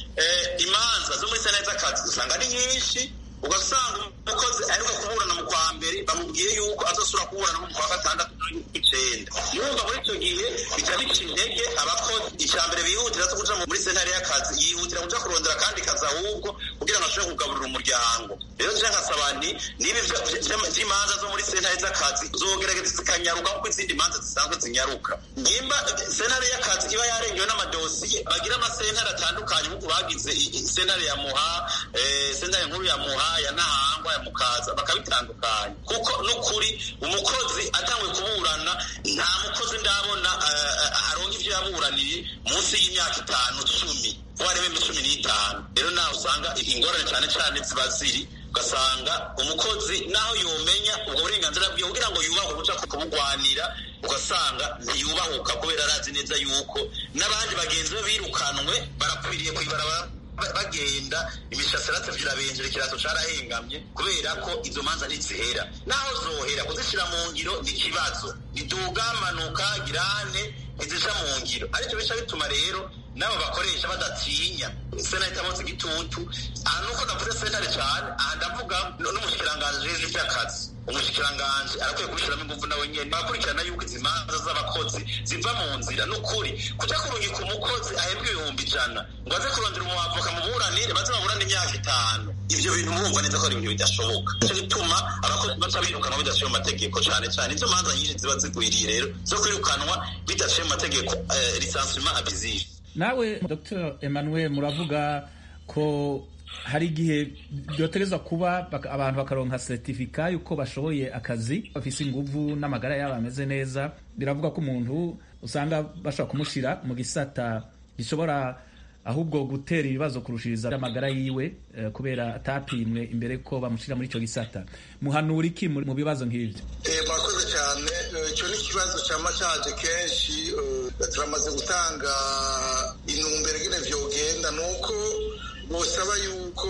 imanza zo muri sena z'akazi usanga ari nyinshi ugasanga umukozi aheruka kuburana mu kwa mbere bamubwiye yuko azosubira kuburana mu kwa gatandatu icenda yumva muri icyo gihe bica bica intege abakozi icya mbere bihutira zo kuja muri sentare y'akazi yihutira kuja kurondera kandi kazi ahubwo kugira ngo ashobore kugaburira umuryango rero nje nkasaba nti niba vy'imanza zo muri sentare z'akazi zogerageza zikanyaruka kuko izindi manza zisanzwe zinyaruka nimba sentare y'akazi iba yarengewe n'amadosiye bagira amasentare atandukanye nk'uko bagize sentare ya muha sentare nkuru ya muha ya ntahangwa ya mukaza bakabitandukanya kuko n'ukuri umukozi atangwe kuburana nta mukozi ndabona aronka ivyo yaburaniye munsi y'imyaka itanu cumi warebe cumi n'itanu rero nawe usanga ingorane cane cane ziba ziri ugasanga umukozi naho yomenya ubwo burenganzira bwiwe kugira ngo yubahe guca kubugwanira ugasanga ntiyubahuka kubera arazi neza yuko n'abandi bagenzi be birukanwe barakwiriye kwibarabara bagenda imishatsi yaratevye irabenjera ikirato carahengamye kubera ko izo manza ntizihera naho zohera kuzishira mu ngiro ni ikibazo nidugamanuka girane ntizija mu ngiro arivyo bica bituma rero nabo bakoresha badatinya sena itamotse igitutu aha nuko navuze sentare cane aha ndavuga n'umushikiranganji w'ijwi vy'akazi umushikiranganji arakwiye kubishiramo inguvu nawe nyene barakurikirana yuko izi manza z'abakozi ziva mu nzira n'ukuri kuja kurungika umukozi ahembwa ibihumbi ijana ngo aze kurondera umuavoka mu buranire baze baburane imyaka itanu ivyo bintu murumva neza ko ari ibintu bidashoboka nico gituma abakozi baca birukanwa bidaciye mu mategeko cane cane izo manza nyinshi ziba zigwiriye rero zo kwirukanwa bidaciye mu mategeko lisansement abusive nawe dr emmanuel muravuga ko hari igihe byoterezwa kuba abantu bakaronka seritifika yuko bashoboye akazi bafise inguvu n'amagara yabo ameze neza biravuga ko umuntu usanga bashobora kumushira mu gisata gishobora ahubwo gutera ibibazo kurushiriza amagara yiwe uh, kubera atapimwe imbere ko bamushira muri ico gisata muhanura iki mu bibazo nk'ivyo murakoze cyane icyo ni ikibazo cyama cyaje kenshi turamaze gutanga intumbero ingene vyogenda nuko bosaba yuko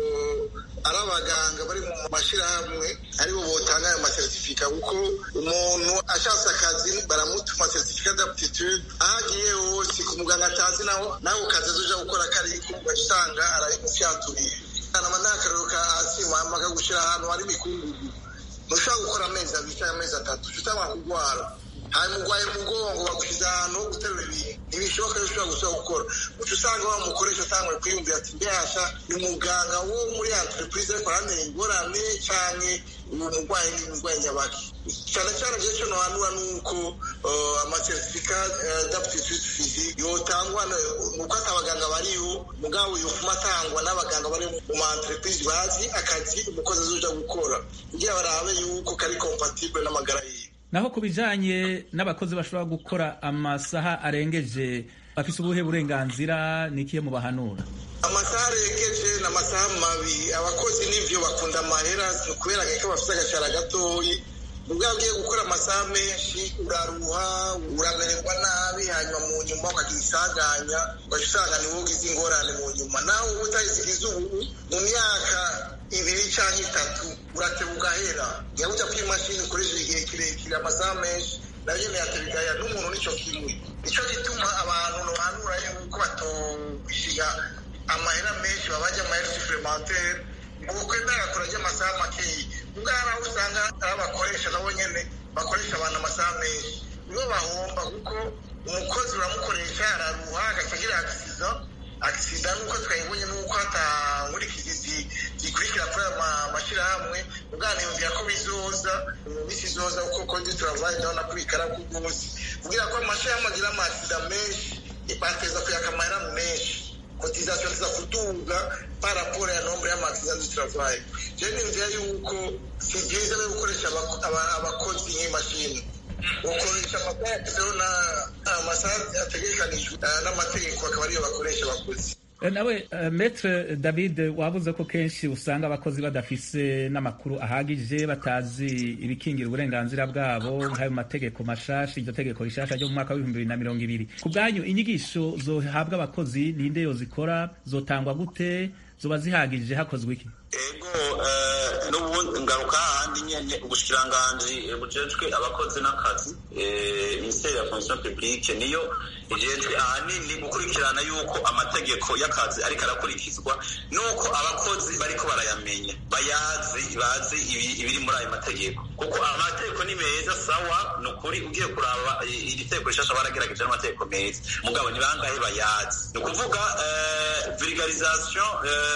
ari abaganga bari mu mashyirahamwe aribo botanga ayo masertifika kuko umuntu ashatse akazi baramutuma seritifika d'aptitude aho agiye hose ku muganga atazi naho naho kazi azoja gukora kariko ugaca usanga arabimufyaturiye nama n'akarero ka hasi mama kagushira ahantu hari imikungugu ntushobora gukora amezi abiri cyangwa amezi atatu utangwa kurwara hanyuma urwaye umugongo bagushize ahantu ho guterura ibintu ntibishoboka yuko ushobora gusubira gukora uca usanga wa mukoresha atangwa kwiyumvira ati mbehasha ni umuganga wo muri entreprise ariko aramenya ingorane canke uwo murwayi ni umurwayi nyabaki cyane cyane je cyo nohanura nuko amasertifika d'aptitude physique yotangwa nuko ati abaganga bariho mugabo yofuma atangwa n'abaganga bari mu ma entreprise bazi akazi umukozi azoja gukora kugira barabe yuko kari compatible n'amagara yiwe naho ku bijanye n'abakozi bashobora gukora amasaha arengeje bafise ubuhe burenganzira nikiye mu bahanura amasaha aregeje ni amasaha mabi abakozi n'ivyo bakunda amahera kubera ko bafite agashara gatoyi ubwo ugiye gukora amasaha menshi uraruha uramererwa nabi hanyuma mu nyuma ukagira isanganya ugaca usanga niwo ugize ingorane mu nyuma nawe uba utayizigize ubu mu myaka ibiri cyangwa itatu urateba ugahera niba ujya kuri imashini ukoresheje igihe kirekire amasaha menshi nayo ntiyateba igahera n'umuntu nicyo kimwe nicyo gituma abantu bahanura yuko batobishiga amahera menshi babajya amahera supplementaire ngo kwemera kurajya amasaha makeya ubwo hari aho usanga ari abakoresha nabo nyene bakoresha abantu amasaha menshi nibo bahomba kuko umukozi uramukoresha araruha agaca agira agisiza agisida nuko twayibonye nuko hatangurikizi zikurikira kuri aya mashyirahamwe ubwaniyumvira ko bizoza mu minsi izoza kuko kondi turavaye ndabona ko bikara ku rwose kugira ko amashyirahamwe agira amasida menshi bateza kuyaka amahera menshi cotisation za kutunga par rapport ya nombre y'amaaccident du travail je nimvira yuko si byiza no gukoresha abakozi nk'imashini ukoresha amasaha yagezeho amasaha ategekanijwe n'amategeko akaba ariyo bakoresha abakozi nawe metre david wabuze ko kenshi usanga abakozi badafise n'amakuru ahagije batazi ibikingira uburenganzira bwabo nk'ayo mategeko mashasha iryo tegeko rishasha ryo mu mwaka w'ibihumbi bibiri na mirongo ibiri ku bwanyu inyigisho zohabwa abakozi ninde yozikora zotangwa gute zoba zihagije hakozwe iki ego n'ubundi ngaruka hahandi nyene ubushikiranganji bujejwe abakozi n'akazi minisiteri ya fonction publique niyo ijejwe ahanini gukurikirana yuko amategeko y'akazi ariko arakurikizwa nuko abakozi bariko barayamenya bayazi bazi ibiri muri ayo mategeko kuko amategeko ni meza sawa ni ukuri ugiye kuraba iri tegeko rishasha baragerageje n'amategeko meza mugabo ni bangahe bayazi ni ukuvuga vulgarisation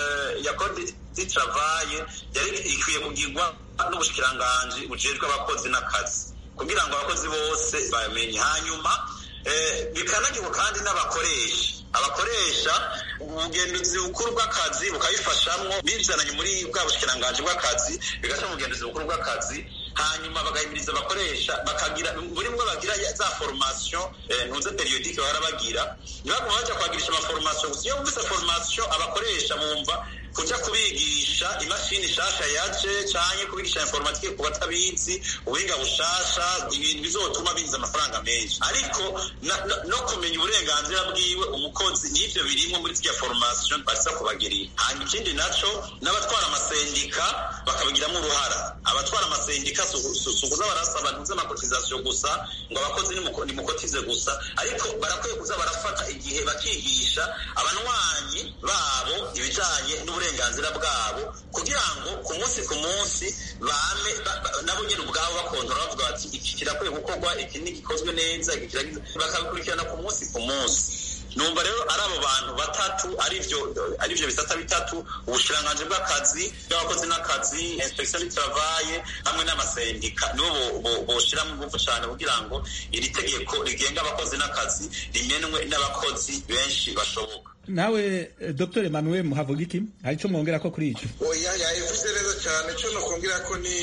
ya code du travail yari ikwiye kugirwa n'ubushikiranganji bujejwe abakozi n'akazi kugira ngo abakozi bose bamenye hanyuma bikanagirwa kandi n'abakoresha abakoresha ubugenduzi bukuru bw'akazi bukabifashamwo bizananye muri bwa bushikiranganji bw'akazi bigaca mu bugenduzi bukuru bw'akazi hanyuma bagahimiriza abakoresha bakagira buri mwe bagira za formation ntuze periodike bahora bagira ntibaguma bajya kwagirisha amaformation gusa iyo bumvise formation abakoresha bumva kuja kubigisha imashini shasha yaje canke kubigisha informatike ku batabizi ubuhinga bushasha ibintu bizotuma binjiza amafaranga menshi ariko no kumenya uburenganzira bwiwe umukozi n'ivyo birimwo muri zirya formation baza kubagirira hanyuma ikindi naco n'abatwara amasendika bakabigiramwo uruhara abatwara amasendika sukuza barasaba ntuze amakotizasiyo gusa ngo abakozi nimukotize gusa ariko barakwiye kuza barafata igihe bakigisha abanywanyi babo ibijanye n'uburenganzira bwabo kugira ngo ku munsi ku munsi bame nabo nyine ubwabo bakontora bavuga bati iki kirakwiye gukorwa iki ntigikozwe neza iki bakabikurikirana ku munsi ku munsi numva rero ari abo bantu batatu arivyo arivyo bisata bitatu ubushikiranganji bw'akazi bw'abakozi n'akazi inspection du travail hamwe n'amasendika nibo boshiramo ingufu cane kugira ngo iri tegeko rigenga abakozi n'akazi rimenwe n'abakozi benshi bashoboka nawe dr emmanuel muhavugiki hari ico mwongera ko kuri ico oya yayivuze neza cyane ico nokongera ko ni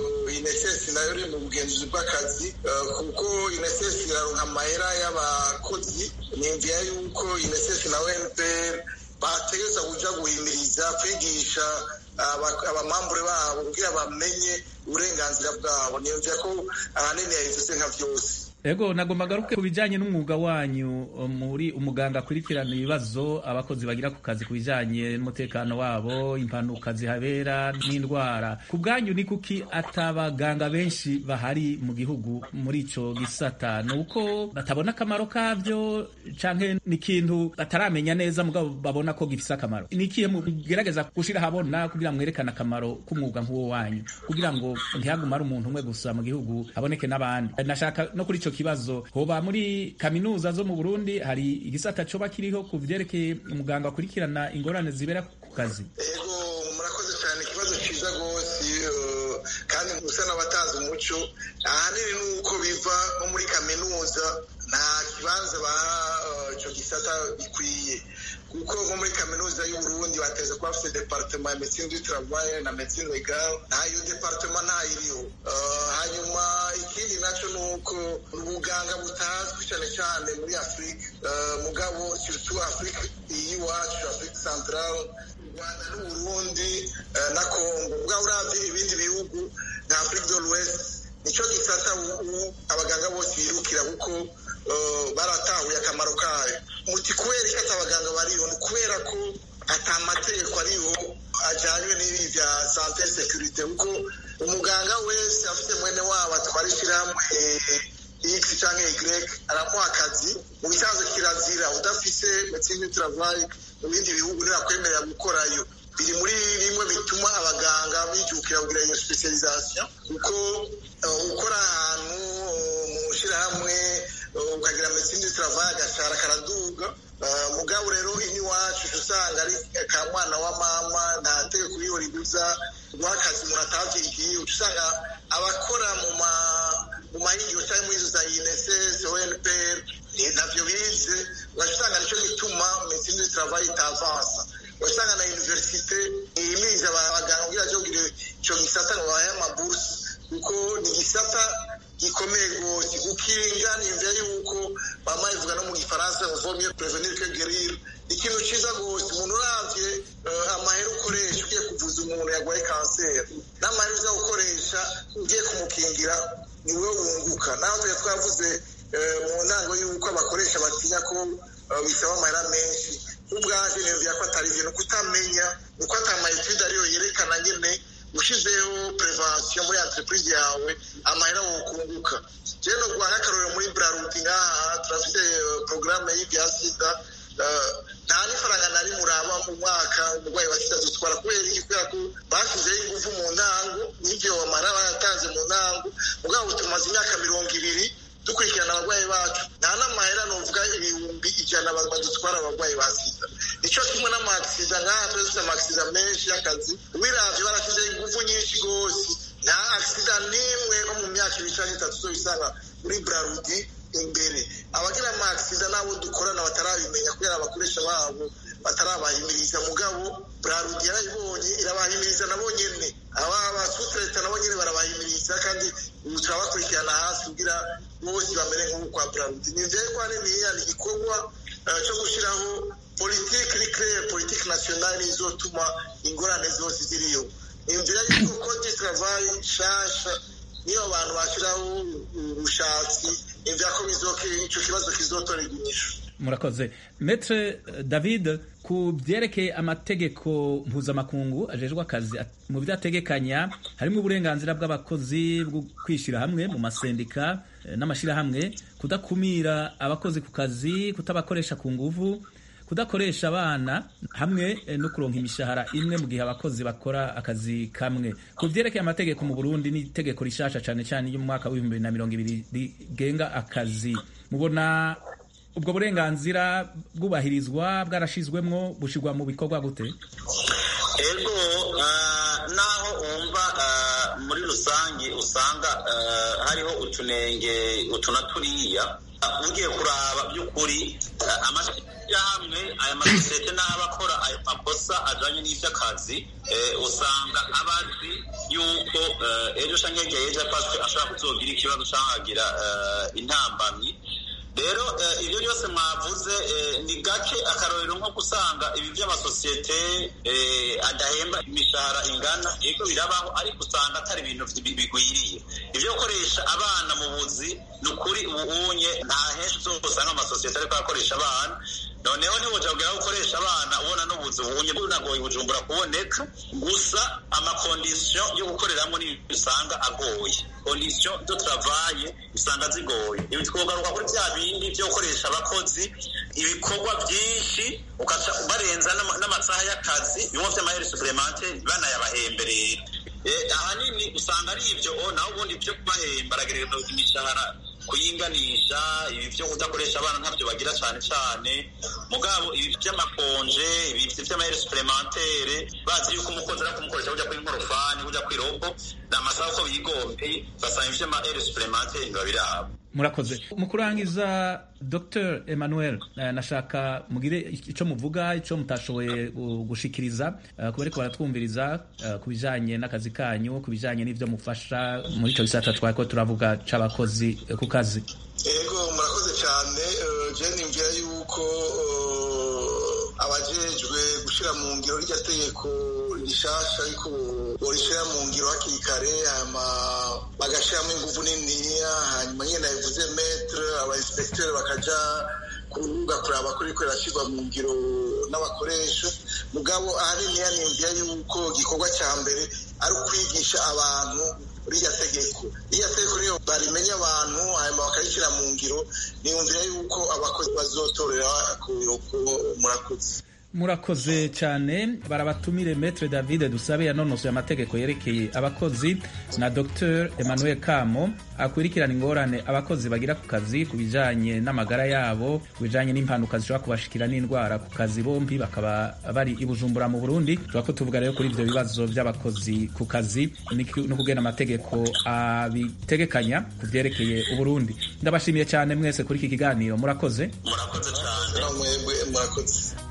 inesesi nayo iri mu bugenzuzi bw'akazi kuko inesesi iraronka amahera y'abakozi nimvira yuko inesesi na npr bategereza kuja guhimiriza kwigisha abamambure babo kugira bamenye uburenganzira bwabo nimvira ko ahanini yayivuze nka vyose ego nagomba garuke ku bijanye n'umwuga wanyu muri umuganga akurikirana ibibazo abakozi bagira ku kazi ku bijanye n'umutekano wabo impanuka zihabera n'indwara ku bwanyu ni kuki atabaganga benshi bahari mu gihugu muri ico gisata ni uko batabona akamaro kavyo canke ni ikintu bataramenya neza mugabo babona ko gifise akamaro ni ikihe mugerageza gushira habona kugira mwerekane akamaro k'umwuga nk'uwo wanyu kugira ngo ntihagume ari umuntu umwe gusa mu gihugu haboneke n'abandi nashaka no kuri ico kibazo hoba muri kaminuza zo mu Burundi hari igisata coba kiriho ku vyerekeye umuganga akurikirana ingorane zibera ku kazi ego murakoze cyane ikibazo ciza rwose kandi musa n'abatanze umuco ahanini nuko biva nko muri kaminuza nta kibanza baha ico gisata bikwiye kuko nko muri kaminuza y'uburundi bateze kuba bafite departement ya medecine du travail na medecine legal ntayo departement ntayiriho hanyuma ikindi nacyo ni uko ubuganga butazwi cyane cyane muri afurika mugabo surtout afurika y'iwacu afurika central rwanda n'uburundi na congo bwaba uravye ibindi bihugu nka afurika de l'ouest nicyo gisata abaganga bose birukira kuko baratahuye akamaro kayo muti kubera iki ati abaganga bariho ni kubera ko ata amategeko ariho ajyanywe n'ibi bya sante sekirite kuko umuganga wese afite mwene wabo atwara ishyirahamwe x cyangwa y aramuha akazi mu bisanzwe kirazira udafise medecine du travail mu bindi bihugu ntirakwemerera gukorayo biri muri bimwe bituma abaganga bijukira kugira iyo specialisation kuko ukora ahantu mu shyirahamwe ukagira medecine du travail agashara karaduga mugabo rero iwacu usanga ari ka mwana wa mama nta tegeko iriho ribuza rw'akazi umuntu atavyigiye usanga abakora mu ma mu mahingiro cyangwa muri izo za INSS ONPR navyo bize ugasanga nicyo gituma medecine du travail itavansa ugasanga na universite ihimiriza abaganga kugira ngo bagire ico gisata ngo babahe amabursi kuko ni igisata gikomeye rwose gukinga nimvira yuko mama ivuga no mu gifaransa vaut mieux prévenir que guérir ikintu ciza rwose umuntu uravye amahera ukoresha ugiye kuvuza umuntu yarwaye kanseri n'amahera uza gukoresha ugiye kumukingira niwe wunguka naho twe twavuze mu ntango y'uko abakoresha batinya ko bisaba amahera menshi ubwaje nimvira ko atari ibintu kutamenya uko atamayetide ariyo yerekana nyene ushizeho prevention muri entreprise yawe amahera wokunguka je no guha nk'akarorero muri brarudi ngaha turafite programme y'ibya sida nta n'ifaranga nari muraba mu mwaka umurwayi wa sida dutwara kubera iki kubera ko bashyizeho ingufu mu ntango n'ibyo bamara baratanze mu ntango mugabo tumaze imyaka mirongo ibiri dukurikirana abarwayi bacu nta n'amahera nuvuga ibihumbi ijana badutwara abarwayi ba sida nicyo kimwe n'amakisida nk'aha tuba dufite amakisida menshi y'akazi wiravye barashyizeho ingufu nyinshi rwose nta akisida n'imwe no mu myaka ibiri canke itatu uzobisanga muri brarudi imbere abagira amakisida n'abo dukorana batarabimenya kubera abakoresha babo batarabahimiriza mugabo brarudi yarayibonye irabahimiriza nabo nyene aba basutreta nabo nyene barabahimiriza kandi ubu turabakurikirana hasi kugira bose bamere nk'ubu kwa brarudi ni vyegwa niniya ni igikorwa cyo gushyiraho politiki iri claire politiki nationale izotuma ingorane zose ziriyo imvira yuko code travail nshasha niyo abantu bashyiraho ubushatsi imvira ko ico kibazo kizotora inyishu murakoze metre david ku byerekeye amategeko mpuzamakungu ajejwe akazi mu byo ategekanya harimo uburenganzira bw'abakozi bwo kwishyira hamwe mu masendika n'amashyirahamwe kudakumira abakozi ku kazi kutabakoresha ku nguvu kudakoresha abana hamwe no kuronka imishahara imwe mu gihe abakozi bakora akazi kamwe ku byerekeye amategeko mu burundi n'itegeko rishasha cyane cyane y'umwaka w'ibihumbi bibiri na mirongo ibiri rigenga akazi mubona ubwo burenganzira bwubahirizwa bwarashizwemwo bushyirwa mu bikorwa gute ego naho wumva muri rusange usanga hariho utunenge utuna turiya ugiye kuraba by'ukuri amashyirahamwe aya masosiyete n'abakora ayo makosa ajanye n'ivy'akazi usanga abazi yuko ejo canke hirya y'ejo ashobora kuzogira ikibazo canke agira intambamyi rero ibyo byose mwavuze ni gake akarorero nko gusanga ibi by'amasosiyete adahemba imishahara ingana yego birabaho ariko usanga atari ibintu bigwiriye ibyo gukoresha abana mu buzi ni ukuri ubunye nta henshi uzosanga amasosiyete ariko akoresha abana noneho ntiwoja kugira gukoresha abana ubona n'ubuzi ubunye bunagoye bujumbura kuboneka gusa amakondisiyo yo gukoreramo ni usanga agoye kondisiyo do travaye usanga zigoye ibi twogaruka kuri bya bindi byo gukoresha abakozi ibikorwa byinshi ukaca barenza n'amasaha y'akazi bimwe vy'amaheri supplementary banayabahemberera ahanini usanga ari ibyo naho ubundi byo kubahemba aragereza imishahara kuyinganisha ibi byo kudakoresha abana ntabyo bagira cyane cyane mugabo ibi by'amakonje ibi by'amaheri supplementare bazi yuko umukozi ari kumukoresha kujya kuri nkorofani kujya kuri robo ni amasaha uko bigombeye basanga iby'amaheri supplementare biba birabo murakoze mu kurangiza dr emmanuel eh, nashaka mugire icyo muvuga icyo mutashoboye uh, gushikiriza uh, kuba ariko baratwumviriza uh, ku bijanye n'akazi kanyu ku bijanye n'ivyo mufasha muri ico gisata twariko turavuga c'abakozi eh, ku kazi yego murakoze cyane eh, je nimvira yuko eh, abajejwe gushira mu ngiro rya tegeko rishasha ariko borishira mu ngiro hakiri kare hama bagashiramo inguvu niniya hanyuma nyene nabivuze metre aba inspecteur bakaja kurubuga kuraba ko riko rirashyirwa mu ngiro n'abakoresha mugabo ahaniniya nimvira yuko igikorwa cya mbere ari ukwigisha abantu ririya tegeko ririya tegeko niyo barimenya abantu hanyuma bakarishyira mu ngiro niyumvira yuko abakozi bazotorera ku murakoze murakoze cyane barabatumire metre david dusabe yanonosoye amategeko yerekeye abakozi na dr emmanuel kamo akurikirana ingorane abakozi bagira ku kazi ku bijanye n'amagara yabo ku bijanye n'impanuka zishobora kubashikira n'indwara ku kazi bombi bakaba bari i bujumbura mu burundi tuba ko tuvuga rero kuri ibyo bibazo by'abakozi ku kazi no kugena amategeko abitegekanya ku byerekeye uburundi ndabashimiye cyane mwese kuri iki kiganiro murakoze murakoze cyane mwebwe murakoze